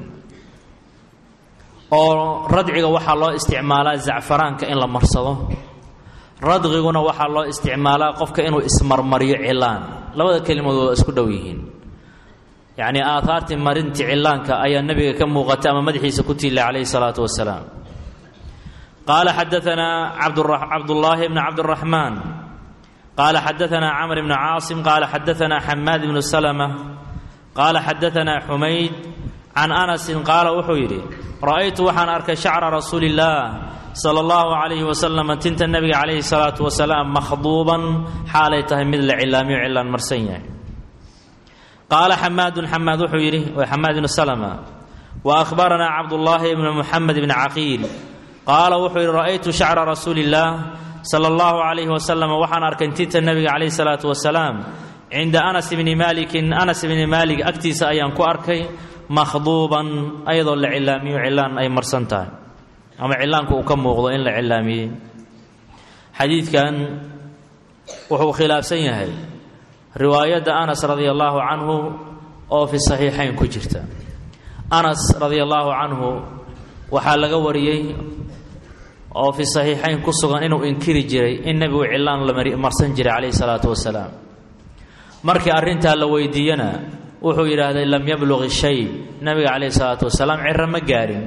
oo radciga waxaa loo isticmaalaa zacfaraanka in la marsado radqiguna waxaa loo isticmaalaa qofka inuu ismarmariyo cilaan labada kelimood waa isku dhow yihiin yacnii aahaartii marintii cilaanka ayaa nebiga ka muuqatay ama madaxiisa ku tiilay calayhi salaatu wasalaam qaala xadaanaa cabdullaahi bni cabdiraxmaan qaala xadaanaa camr bni caasim qaala xadaanaa xamaad bnu salma qaala xadaanaa xumayd can anasin qaala wuxuu yidhi ra'aytu waxaan arkay shacra rasuuli illaah sala allahu calayhi wasalam tinta nebiga calayhi salaatu wasalaam makhduuban xaalay tahay mid la cilaamiyo cilaan marsan yahay qaala xamaadun xamaad wuxuu yidhi waa xamaad ibnu salma wa akhbaranaa cabdullaahi ibnu muxamed bni caqiil qaala wuxuu yidhi ra'aytu shacra rasuuli illaah sala allahu calayhi wasalam waxaan arkay tinta nebiga calayhi salaatu wasalaam cinda anas bni maalikin anas bni maalik agtiisa ayaan ku arkay makhduuban ayadoo la cilaamiyo cilaan ay marsan tahay ama cilaanku uu ka muuqdo in la cilaamiyey xadiidkan wuxuu khilaafsan yahay riwaayadda anas radia allaahu canhu oo fi saxiixayn ku jirta anas radia allaahu canhu waxaa laga wariyey oo fi saxiixayn ku sugan inuu inkiri jiray in nebigu cilaan la marsan jiray calayhi salaatu wasalaam markii arrintaa la weydiiyana wuxuu yidhaahday lam yabluq shay nabiga calayhi salaatu wasalaam ciro ma gaarin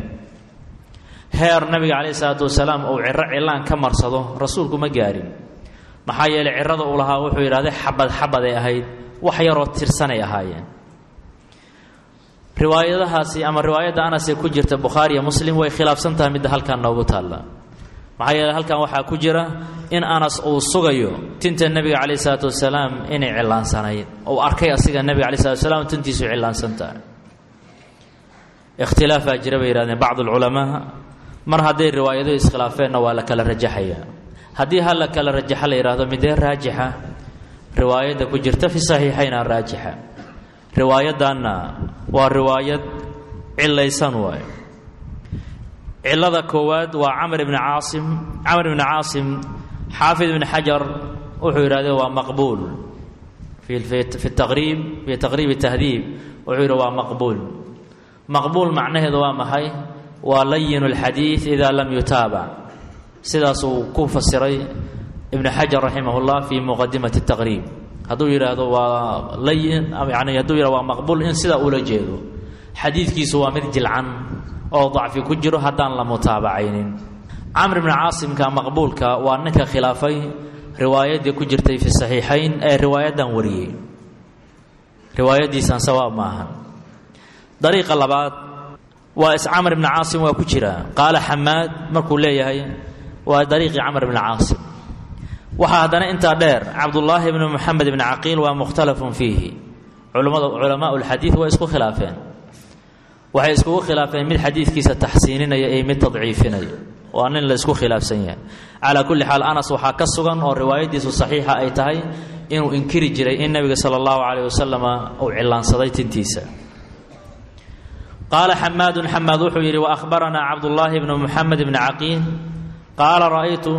heer nabiga calayhi salaatu wasalaam uu ciro cilaan ka marsado rasuulku ma gaarin maxaa yeelay cirada uu lahaa wuxuu yidhahday xabad xabaday ahayd wax yaroo tirsanay ahaayeen riwaayadahaasi ama riwaayadda anas ee ku jirta bukhaariya muslim way khilaafsan tahay midda halkan noogu taalla maxaa yeeley halkan waxaa ku jira in anas uu sugayo tinta nebiga calayh isalaatu wasalaam inay cilaansanayd uu arkay asiga nebiga alai salatu wasalaam tintiisu cilaansan tahay ikhtilaafaa jira bay yihahdeen bacdu alculamaa mar hadday riwaayaduhu iskhilaafeenna waa la kala rajaxayaa haddii ha la kala rajaxa la yidhahdo midee raajixa riwaayadda ku jirta fi saxiixayna raajixa riwaayaddanna waa riwaayad cilaysan waayo cilada koowaad waa camr bni caasim camr bni caasim xaafid ibni xajar wuxuu yidhahde waa maqbuul fi taqriib fi taqriibi tahdiib wuxuu yidhi waa maqbuul maqbuul macnaheedu waa maxay waa layin اlxadiid ida lam yutaabac sidaas uu ku fasiray ibn xajar raximah اllah fi muqadimati taqriib hadduu yidhaahdo waa layin yani hadduu yihahdo waa maqbuul in sidaa ula jeedo xadiidkiisu waa mid jilcan oo dacfi ku jiro haddaan la mutaabacaynin camr bni caasimka maqbuulka waa ninka khilaafay riwaayaddii ku jirtay fi saxiixayn ee riwaayaddan wariyey riwaayaddiisan sawaab ma ahan dariiqa labaad waa is camr bni caasim waa ku jira qaala xamaad markuu leeyahay waa dariiqii camr bni caasim waxaa haddana intaa dheer cabdullaahi bni moxamed bni caqiil waa mukhtalafun fiihi culamada culamaa lxadiid waa isku khilaafeen waxay iskugu khilaafeen mid xadiidkiisa taxsiininaya iyo mid tadciifinaya waa nin la isku khilaafsan yahay calaa kulli xaal anas waxaa ka sugan oo riwaayaddiisu saxiixa ay tahay inuu inkiri jiray in nebiga sala allahu calayh wasalama uu cilaansaday tintiisa qaala xamaadun xamaad wuxuu yidhi waahbaranaa cabdullaahi bnu muxamed bni caqiil qaala ra'aytu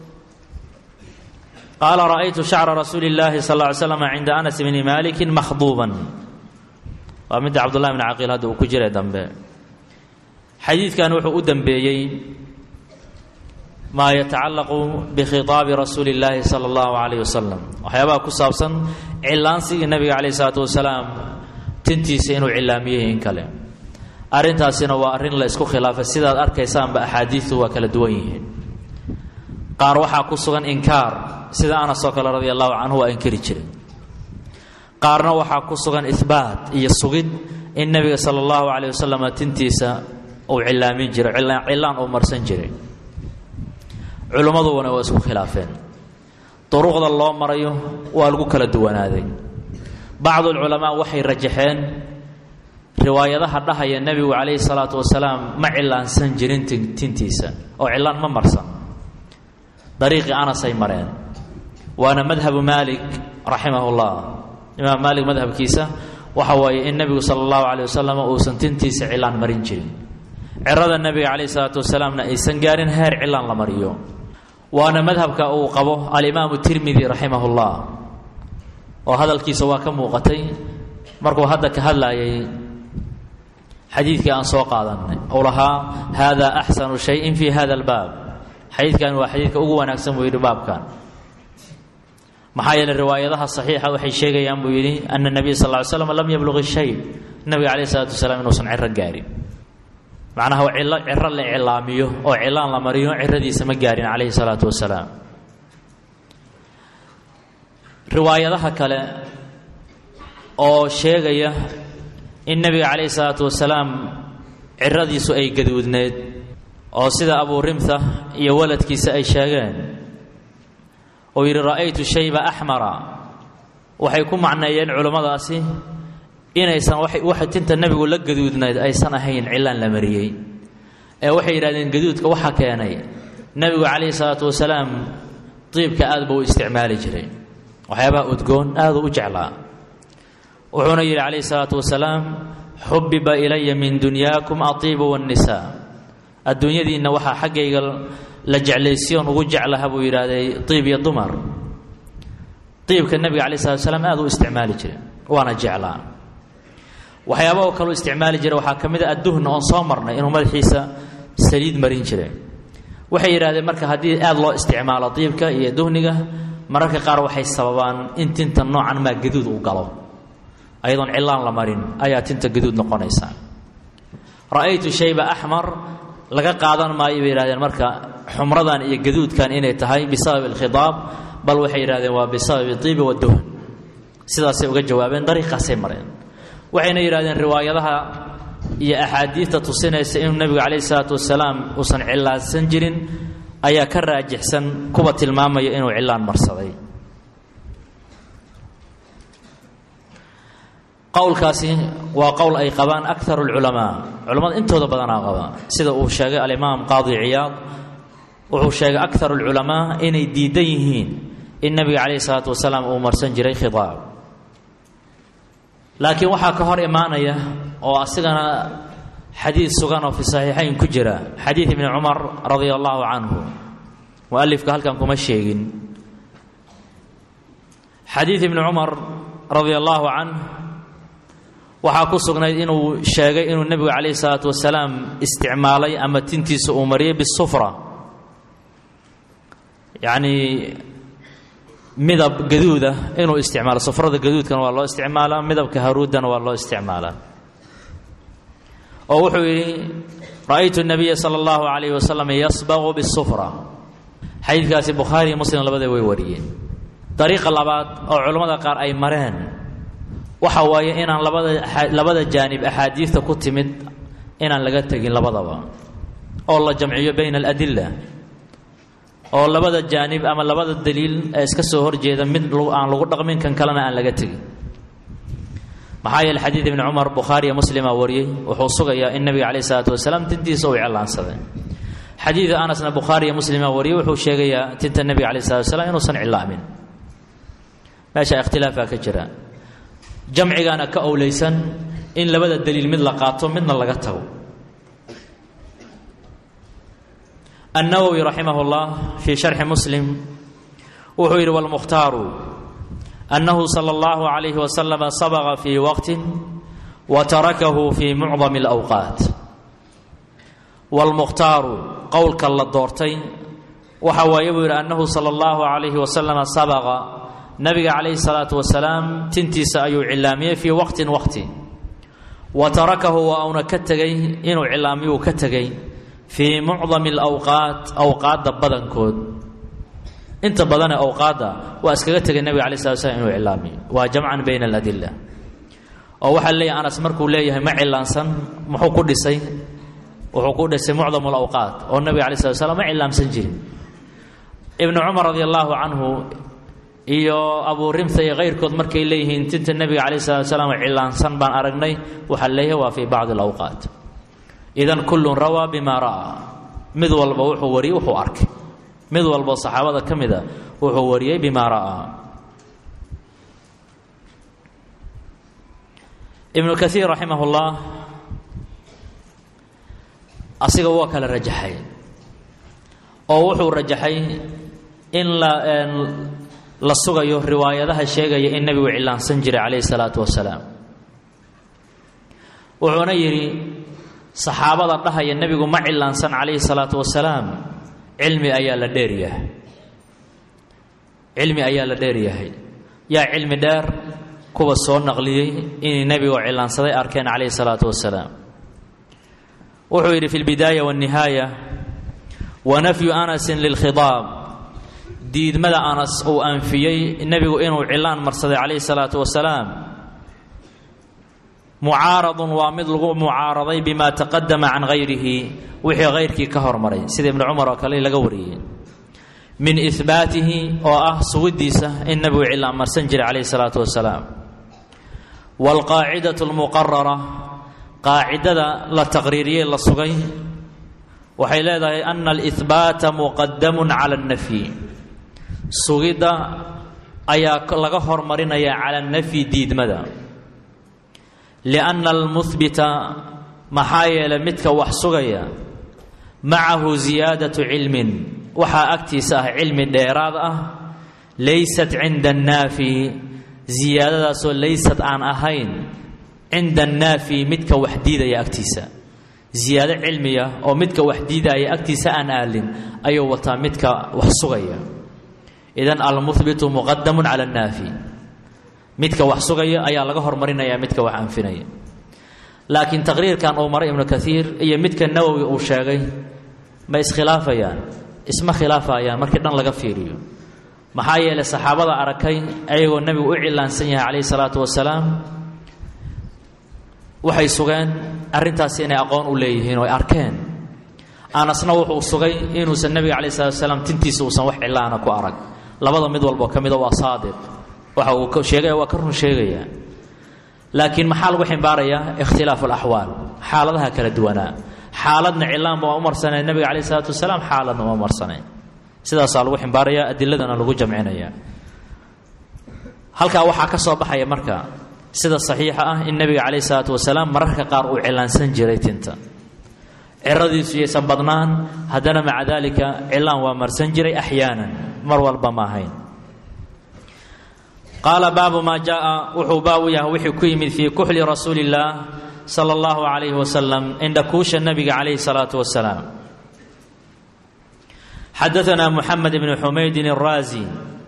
qaala ra'aytu shacra rasuuli illaahi sal ly slam cinda anas bni maalikin makhduuban waa midda cabdullahi bni caqiil hadda uu ku jiray dambe xadiidkan wuxuu u dembeeyey maa yatacallaqu bikhitaabi rasuuli illaahi sala allahu calayh wasalam waxyaabaha ku saabsan cilaansigii nabiga calayh isalaatu wasalaam tintiisa inuu cilaamiyey in kale arrintaasina waa arrin la isku khilaafay sidaad arkaysaanba axaadiidu waa kala duwan yihiin qaar waxaa ku sugan inkaar sida anas oo kale radia allahu canhu waa inkiri jiray qaarna waxaa ku sugan ihbaat iyo sugid in nebiga sala allahu calayh wasalam tintiisa uu cilaamin jiray cilaan uu marsan jiray culimmaduna waa isku khilaafeen duruqda loo marayo waa lagu kala duwanaaday bacdulculamaa waxay rajaxeen riwaayadaha dhahaya nebigu calayhi salaatu wasalaam ma cilaansan jirin tintiisa oo cilaan ma marsan dariiqii anasay mareen waana madhabu maalik raximah llah imaam maalik madhabkiisa waxa waaye in nebigu sala allahu calayh wasalam uusan tintiisa cilaan marin jirin cirada nebiga calayhi salaatu wasalaamna aysan gaarin heer cilaan la mariyo waana madhabka uu qabo alimaamu tirmidi raximah llah oo hadalkiisa waa ka muuqatay markuu hadda ka hadlaayay xadiidkii aan soo qaadanay uu lahaa hada axsanu shayin fi hada albaab xadiidkan waa xadiidka ugu wanaagsan buu yidhi baabkan maxaa yeeley riwaayadaha saxiixa waxay sheegayaan buu yidhi ana nabiya sal ly slam lam yabluq shay nabiga calayh isalaatu wasalaam inuusan ciro gaarin macnaha cilo ciro la cilaamiyo oo cilaan la mariyo ciradiisa ma gaarin calayhi salaatu wasalaam riwaayadaha kale oo sheegaya in nebiga calayhi salaatu wasalaam ciradiisu ay gaduudneed oo sida abuu rimtha iyo waladkiisa ay sheegeen oo yidhi ra'aytu shayba axmara waxay ku macneeyeen culummadaasi inaysan waxa tinta nebigu la gaduudnayd aysan ahayn cilaan la mariyey ee waxay yidhahdeen gaduudka waxa keenay nebigu calayhi salaatu wasalaam diibka aad buu u isticmaali jiray waxyaabaha udgoon aaduu u jeclaa wuxuuna yidhi calayhi salaatu wasalaam xubiba ilaya min dunyaakum atiibu waannisaa adduunyadiinna waxaa xaggayga la jeclaysiyoon ugu jeclaha buu yidhaahday diib iyo dumar diibka nebiga calayi salatu wasalaam aad u isticmaali jiray waana jeclaa waxyaaba oo kaleu isticmaali jiray waxaa ka mid a adduhna oon soo marnay inuu madaxiisa saliid marin jiray waxay yidhahdeen marka haddii aad loo isticmaalo diibka iyo duhniga mararka qaar waxay sababaan in tinta noocan maa gaduud u galo ayadoon cilaan la marin ayaa tinta gaduud noqonaysa ra'aytu shayba axmar laga qaadan maayo bay yihahdeen marka xumradan iyo gaduudkan inay tahay bisababi alkhidaab bal waxay yidhahdeen waa bisababi diibi waduhn sidaasay uga jawaabeen dariiqaasay mareen waxayna yidhahdeen riwaayadaha iyo axaadiidta tusinaysa inuu nebigu calayhi salaatu wasalaam uusan cilaansan jirin ayaa ka raajixsan kuwa tilmaamaya inuu cilaan marsaday qowlkaasi waa qowl ay qabaan akaru lculamaa culamada intooda badanaa qaba sida uu sheegay alimaam qaadi ciyaad wuxuu sheegay akaru lculamaa inay diidan yihiin in nebiga calayhi salaatu wasalaam uu marsan jiray khidaab laakiin waxaa ka hor imaanaya oo asigana xadiid sugan oo fi saxiixayn ku jira xadiid ibni cumar radia allahu canhu mualifka halkan kuma sheegin xadiid ibni cumar radia allahu canh waxaa ku sugnayd inuu sheegay inuu nebigu calayhi salaatu wasalaam isticmaalay ama tintiisa uu mariyay bisufra yacnii midab gaduuda inuu isticmaalo sufrada gaduudkana waa loo isticmaalaa midabka haruudana waa loo isticmaalaa oo wuxuu yidhi ra'aytu nabiya sala allahu calayhi wasalam yasbaqu bisufra xadiidkaasi bukhaari iyo muslim labada way wariyeen dariiqa labaad oo culammada qaar ay mareen waxa waaye inaan labada labada jaanib axaadiidta ku timid inaan laga tegin labadaba oo la jamciyo bayna aladila oo labada jaanib ama labada daliil ee iska soo horjeeda mid aan lagu dhaqmin kan kalena aan laga tegin maxaa yeele xadiid ibni cumar bukhaari iyo muslima wariyey wuxuu sugayaa in nebiga calayh isalaatu wasalaam tintiisa uu cilaansaday xadiida anasna bukhaari iyo muslima wariyey wuxuu sheegayaa tinta nebiga calayh salatu wasalaam inuusan cilaamin meesha ikhtilaafaa ka jira jamcigaana ka owleysan in labada daliil mid la qaato midna laga tago النwwي رaximه الlah fي شharxi msلm wuxuu yidhi wاlmukhtaaru أnnahu slى الlaه عalayه وasلم sabغa fي waqti وtarakahu fي mucظم الأwqاat wاlmukhtaaru qowlka la doortay waxa waaye buu yidhi annahu salى الlaه عalayه وasلم sabغa nabiga calayhi الsalaaةu wasalaam tintiisa ayuu cilaamiyey fii waqtin waqti wa tarakahu waa uuna ka tegey inuu cilaamiyuu ka tegey fii mucdami alawqaat awqaadda badankood inta badanee awqaadda waa iskaga tegay nebiga alai slat slam inuu cilaamiyo waa jamcan bayna aladila oo waxaa leeyahy anas markuu leeyahay ma cilaansan muxuu ku dhisay wuxuu ku dhisay mucdam alawqaat oo nebiga alai slat slam ma cilaamsan jirin ibnu cumar radi allahu canhu iyo abuu rimta iyo kayrkood markay leeyihiin tinta nebiga calayh salatu salaam cilaansan baan aragnay waxaa leeyahay waa fii bacdi alawqaat idan kullun rawaa bima ra'aa mid walba wuxuu wariyey wuxuu arkay mid walbo saxaabada ka mida wuxuu wariyey bima ra'aa ibnu kaiir raximah ullah asiga waa kala rajaxay oo wuxuu rajaxay in la la sugayo riwaayadaha sheegaya in nebigu cilaansan jiray calayhi salaatu wasalaam wuxuuna yidhi saxaabada dhahaya nebigu ma cilaansan calayhi salaatu wasalaam cilmi ayaa la dheeryahay cilmi ayaa la dheeryahay yaa cilmi dheer kuwa soo naqliyey inay nebigoo cilaansaday arkeen calayhi salaatu wasalaam wuxuu yidhi fi lbidaaya waannihaaya wa nafyu anasin lilkhidaab diidmada anas uu anfiyey nebigu inuu cilaan marsaday calayhi salaatu wasalaam mucaaradun waa mid lagu mucaaraday bima taqadama can hayrihi wixii hayrkii ka hormaray sida ibnu cumar oo kale laga wariyey min ihbaatihi oo ah sugiddiisa in nebigu cilaan marsan jiray calayhi salaatu wasalaam waalqaacidatu almuqarara qaacidada la taqriiriyey la sugay waxay leedahay ana alihbaata muqadamun cala alnafyi sugidda ayaa laga hormarinaya cala nafyi diidmada lianna almuhbita maxaa yeelay midka wax sugaya macahu ziyaadatu cilmin waxaa agtiisa ah cilmi dheeraad ah laysat cinda annaafi ziyaadadaasoo laysad aan ahayn cinda annaafi midka wax diidaya agtiisa ziyaado cilmiya oo midka wax diidaya agtiisa aan aalin ayuu wataa midka wax sugaya idan almuhbitu muqadamun cala annaafi midka wax sugaya ayaa laga hormarinaya midka wax anfinaya laakiin taqriirkan uu maray ibnu kaiir iyo midka nawowi uu sheegay ma iskhilaafayaan isma khilaafayaan markii dhan laga fiiriyo maxaa yeelay saxaabada arkay ayagoo nebigu u cilaansan yahay calayhi salaatu wasalaam waxay sugeen arrintaasi inay aqoon u leeyihiin oo ay arkeen anasna wuxuu sugay inuusan nebiga calayhi salatu wasalaam tintiisa uusan wax cilaana ku arag labada mid walboo ka mida waa saadiq waxa uu sheegaya waa ka run sheegaya laakiin maxaa lagu ximbaarayaa ikhtilaafu alaxwaal xaaladaha kala duwanaa xaaladna cilaanba waa u marsanay nebiga calayh isalaatu wasalaam xaaladna waa marsanay sidaasaa lagu ximbaaraya adiladana lagu jamcinaya halkaa waxaa ka soo baxaya marka sida saxiixa ah in nebiga calayh isalaatu wasalaam mararka qaar uu cilaansan jiray tinta ciradiisu yaysan badnaan haddana maca daalika cilaan waa marsan jiray axyaanan mar walba ma ahayn qaala baabu maa jaaa wuxuu baab u yahay wixii ku yimid fii kuxli rasuuli illaah sala allahu calayhi wasalam indhakuusha nabiga calayhi salaatu wasalaam xadaanaa muxamed bnu xumaydin araazi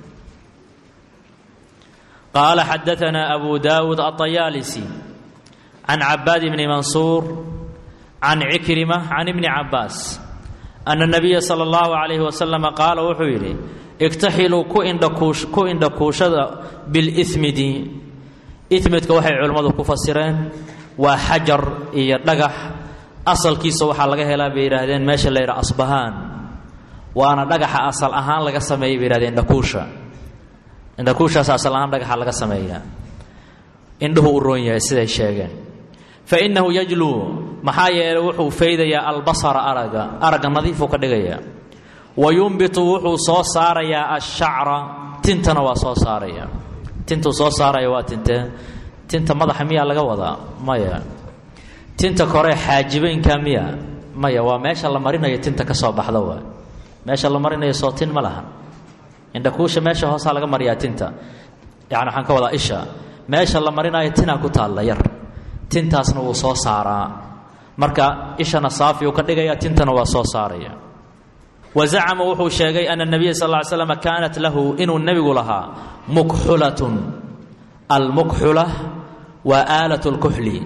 qaala xadaanaa abu daawuud aطayaalisi can cabaad bni mansuur can cikrima can ibni cabaas ana nabiya sala allahu calayhi wasalama qaala wuxuu yidhi igtaxiluu ku indhakuush ku indhakuushada bilismidi ismidka waxay culimmadu ku fasireen waa xajar iyo dhagax asalkiisa waxaa laga helaa bay yidhaahdeen meesha la yidhaha asbahaan waana dhagaxa asal ahaan laga sameeyay bay yihahdeen indhakuusha indhakuushaas asal ahaan dhagaxa laga sameeyaa indhuhu u roon yahay siday sheegeen fa innahu yajluu maxaa yeelay wuxuu faydayaa albasara araga aragga nadiifuu ka dhigayaa wa yumbitu wuxuu soo saarayaa ashacra tintana waa soo saaraya tintuu soo saaraya waa tintee tinta madaxa miyaa laga wadaa maya tinta kore xaajibeynka miya maya waa meesha la marinayo tinta ka soo baxda waa meesha la marinayo soo tin ma laha indhakuusha meesha hoosaa laga mariyaa tinta yani waxaan ka wadaa isha meesha la marinayo tinaa ku taalla yar tintaasna wuu soo saaraa marka ishana saafi uu ka dhigaya tintana waa soo saaraya wa zacama wuxuu sheegay ana nabiya sal ly slam kaanat lahu inuu nebigu lahaa mukxulatun almukxula waa aalat lkuxli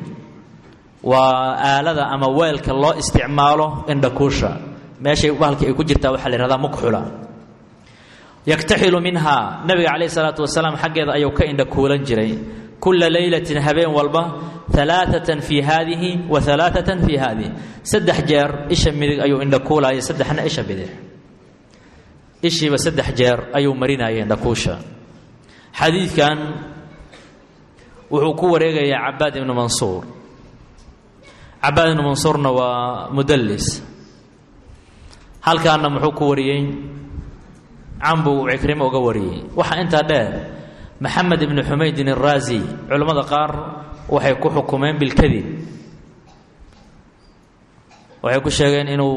waa aalada ama weelka loo isticmaalo indhakuusha meeshay bahalka ay ku jirtaa waxaa la yhahdaa mukxula yaktaxilu minhaa nabiga calayh salaatu wasalaam xaggeeda ayuu ka indhakuulan jiray kula leylatin habeen walba alaaatan fii haadihi wa alaaatan fii haadihi saddex jeer isha midig ayuu indhakuulaya saddexna isha bidix ishiiba saddex jeer ayuu marinaya indhakuusha xadiidkan wuxuu ku wareegayaa cabaad ibnu mansuur cabaad ibnu mansuurna waa mudallis halkaana muxuu ku wariyey cambuu cikrimo uga wariyey waxaa intaa dheer maxamed ibnu xumaydin araazi culimmada qaar waxay ku xukumeen bilkadib waxay ku sheegeen inuu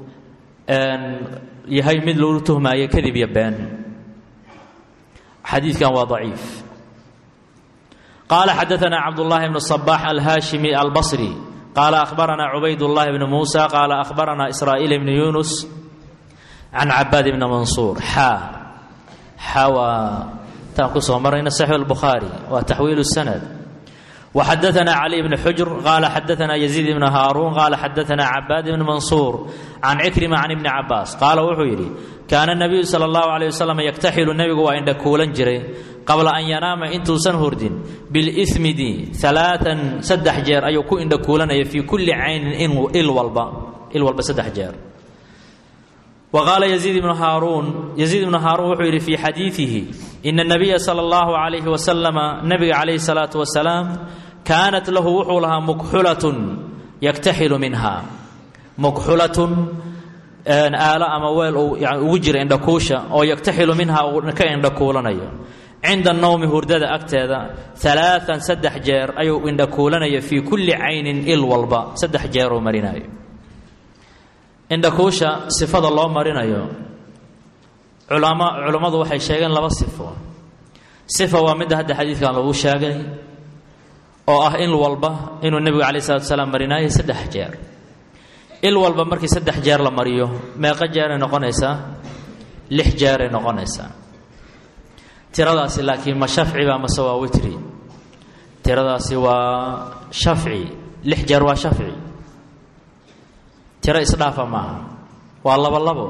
yahay mid lagu tuhmaayo kadib iyo been xadiidkan waa daciif qaala xadaanaa cabdullaahi bnu صabax alhaashimi albasri qaala ahbaranaa cubayd llahi bnu muusa qaala ahbaranaa israa'iil bnu yunus can cabaad ibni mansuur xaa xaa waa taan kusoo marayna saxiix albukhaari waa taxwiilu sanad وxadثna clي بن xujr qala xadثna يزيid بن hاrun qala xadثna cabaad بn maنsuur can cikrima can ibni cabaas qaala wuxuu yidhi kaana الnabiyu salى الlahu عalيه waslm yaktaxilu nebigu waa indha kuulan jiray qabla an yanaama intuusan hurdin biاlإsmidi ثaلaaثan saddex jeer ayuu ku indha kuulanaya fii kuli caynin il walba il walba saddex jeer وqaala يزيid بن hاrun يزيid بن hاrun wuxuu yidhi fii xadiiثihi إن النabiya slى الlaه عalيه وسلم nabiga calayه الصلاaةu وaسلاam kaanat lahu wuxuu lahaa mukxulaة yaktaxilu minha mukxulatun aalo ama weel uu ugu jira indhakuusha oo yaktaxilu minha uu ka indhakuulanayo cinda الnowmi hurdada agteeda ثaلaaثan saddex jeer ayuu indhakuulanaya fii kuli caynin il walba saddex jeer uu marinayo indhakuusha sifada loo marinayo culama culammadu waxay sheegeen laba sifo sifa waa midda hadda xadiidkan lagu sheegay oo ah il walba inuu nebigu calai salatu salaam marinaayo saddex jeer il walba markii saddex jeer la mariyo meeqo jeeray noqonaysaa lix jeeray noqonaysaa tiradaasi laakiin ma shafciba mase waa witri tiradaasi waa shafci lix jeer waa shafci tiro isdhaafa maaha waa labo labo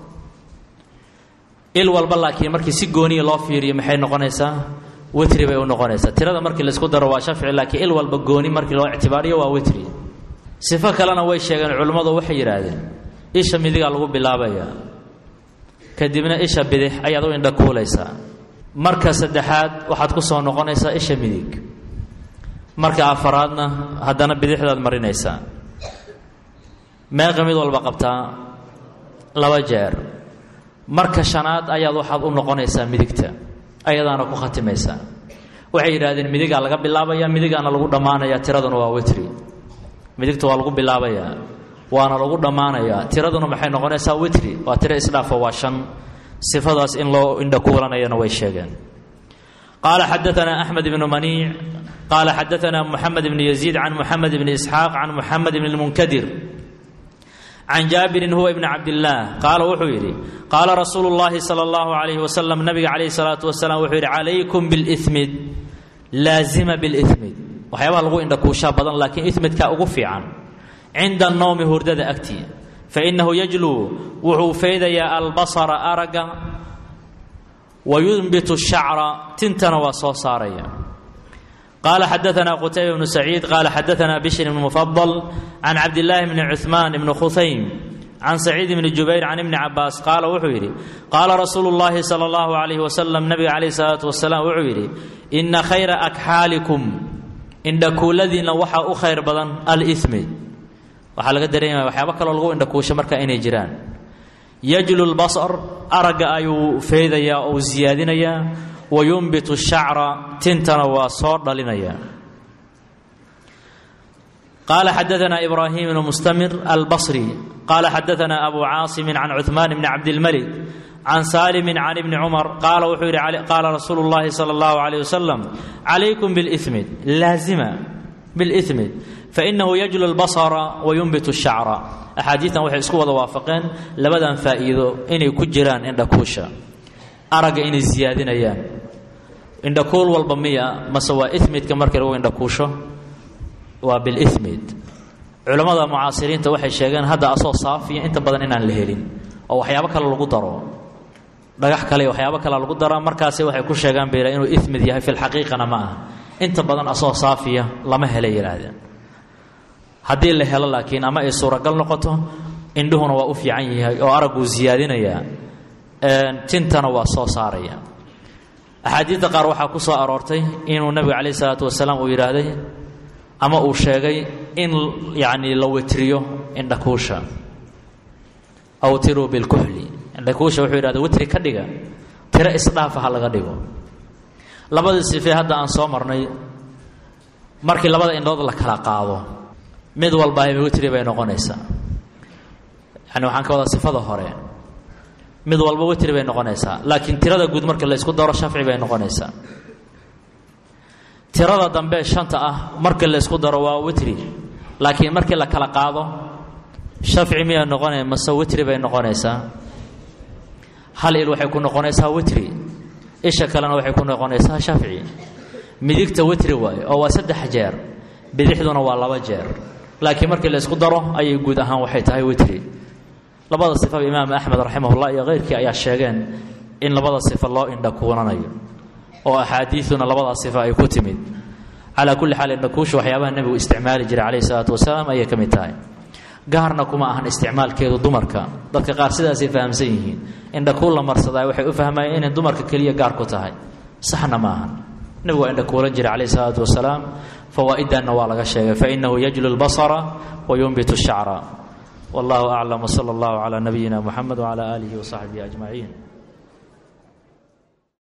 il walba laakiin markii si gooniya loo fiiriyo maxay noqonaysaa witri bay u noqonaysaa tirada markii laisku daro waa shafci laakiin il walba gooni markii loo ictibaariyo waa witri sifo kalena way sheegeen culimmadu waxay yidhaahdeen isha midigaa lagu bilaabayaa kadibna isha bidix ayaad u indhakuulaysaa marka saddexaad waxaad ku soo noqonaysaa isha midig marka afaraadna haddana bidixdaad marinaysaa meeqa mid walba qabtaa laba jeer marka shanaad ayaad waxaad u noqonaysaa midigta ayadaana ku khatimaysaa waxay yidhahdeen midigaa laga bilaabaya midigaana lagu dhammaanaya tiraduna waa witri midigta waa lagu bilaabayaa waana lagu dhammaanayaa tiraduna maxay noqonaysaa witri waa tiro isdhaafo waa shan sifadaas in loo indhakuulanayana way sheegeen qaala xadaanaa axmed ibnu maniic qaala xadaanaa muxamed ibnu yaziid can muxamed ibni isxaaq can muxamed ibni lmunkadir can jaabirin huwa ibni cabdillaah qaala wuxuu yidhi qaala rasuulu llaahi sala allahu calayhi wasalam nabiga calayhi salaatu wasalaam wuxuu yidhi calaykum bilimid laazima bilimid waxyaabaha lagu indhakuushaa badan laakiin imidkaa ugu fiican cinda annowmi hurdada agtii fainahu yajluu wuxuu faydayaa albasara aragga wa yunbitu shacra tintana waa soo saaraya qala xadaana qutayba bnu saciid qala xadaana bishr bn mufadal can cabdillaahi bni cuثmaan bni khusaym can saciid bni jubayr can ibni cabaas qaala wuxuu yidhi qaala rasuulu llahi sala allahu alayh wasalam nabiga calayh salaatu wasalaam wuxuu yidhi ina khayra akxaalikum indhakuuladiinna waxaa u khayr badan alimi waxaa laga dareemaya waxyaabo kaloo lagu indhakuusho marka inay jiraan yajlu lbasar aragga ayuu feydayaa ou siyaadinayaa wayunbitu shacra tintana waa soo dhalinaya qaala xadaana ibraahim bnu mustamir albasri qaala xadaana abu caasimin can cuثmaan bni cabdilmalik can saalimin can ibni cumar qaala wuxuu yidhi qaala rasuulu llahi sala allahu alayh wasalam calaykum bilimid laazima bilimid fainahu yajlu lbasara wayunbitu shacra axaadiistan waxay isku wada waafaqeen labadan faa'iido inay ku jiraan indhakuusha aragga inay siyaadinayaan indhakuul walba miya mase waa imidka markii lagu indhakuusho waa bilimid culammada mucaasiriinta waxay sheegeen hadda asoo saafiya inta badan inaan la helin oo waxyaabo kale lagu daro dhagax kale waxyaabo kale lagu daraa markaasi waxay ku sheegaan bayla inuu imid yahay filxaqiiqana ma aha inta badan asoo saafiya lama helay yidhaahdeen haddii la helo laakiin ama ay suuragal noqoto indhuhuna waa u fiican yahay oo aragguu siyaadinayaa tintana waa soo saaraya axaadiidda qaar waxaa ku soo aroortay inuu nebigu calayh isalaatu wasalaam uu yidhaahday ama uu sheegay in yacnii la witriyo indhakuusha awtiruu bilkuxli indhakuusha wuxuu yidhahda witri ka dhiga tiro isdhaafa ha laga dhigo labadii sifee hadda aan soo marnay markii labada indhood la kala qaado mid walba witri bay noqonaysaa yani waxaan ka wadaa sifada hore mid walba witri bay noqonaysaa laakiin tirada guud marka la isku daro shafci bay noqonaysaa tirada dambe shanta ah marka la isku daro waa witri laakiin markii la kala qaado shafci miyaa noqonaya mase witri bay noqonaysaa hal il waxay ku noqonaysaa witri isha kalena waxay ku noqonaysaa shafci midigta witri waaye oo waa saddex jeer bidixduna waa laba jeer laakiin markii la isku daro ayay guud ahaan waxay tahay witri labada sifaba imaam axmed raximahullah iyo keyrkii ayaa sheegeen in labada sifa loo indhakuunanayo oo axaadiiduna labada sifa ay ku timid calaa kulli xaal indhakuusha waxyaabaha nebigu isticmaali jiray calayhi salaatu wasalaam ayay ka mid tahay gaarna kuma ahan isticmaalkeedu dumarka dadka qaar sidaasay fahamsan yihiin indhakuul la marsadaa waxay u fahmayeen inay dumarka keliya gaar ku tahay saxna ma ahan nebigu waa indhakuulan jiray calayhi salaatu wasalaam fawaa'idanna waa laga sheegay fainahu yajlu lbasara wa yunbitu shacra wallahu aclam wsala allahu calaa nabiyina muxamed wcala aalihi wasaxbihi ajmaciin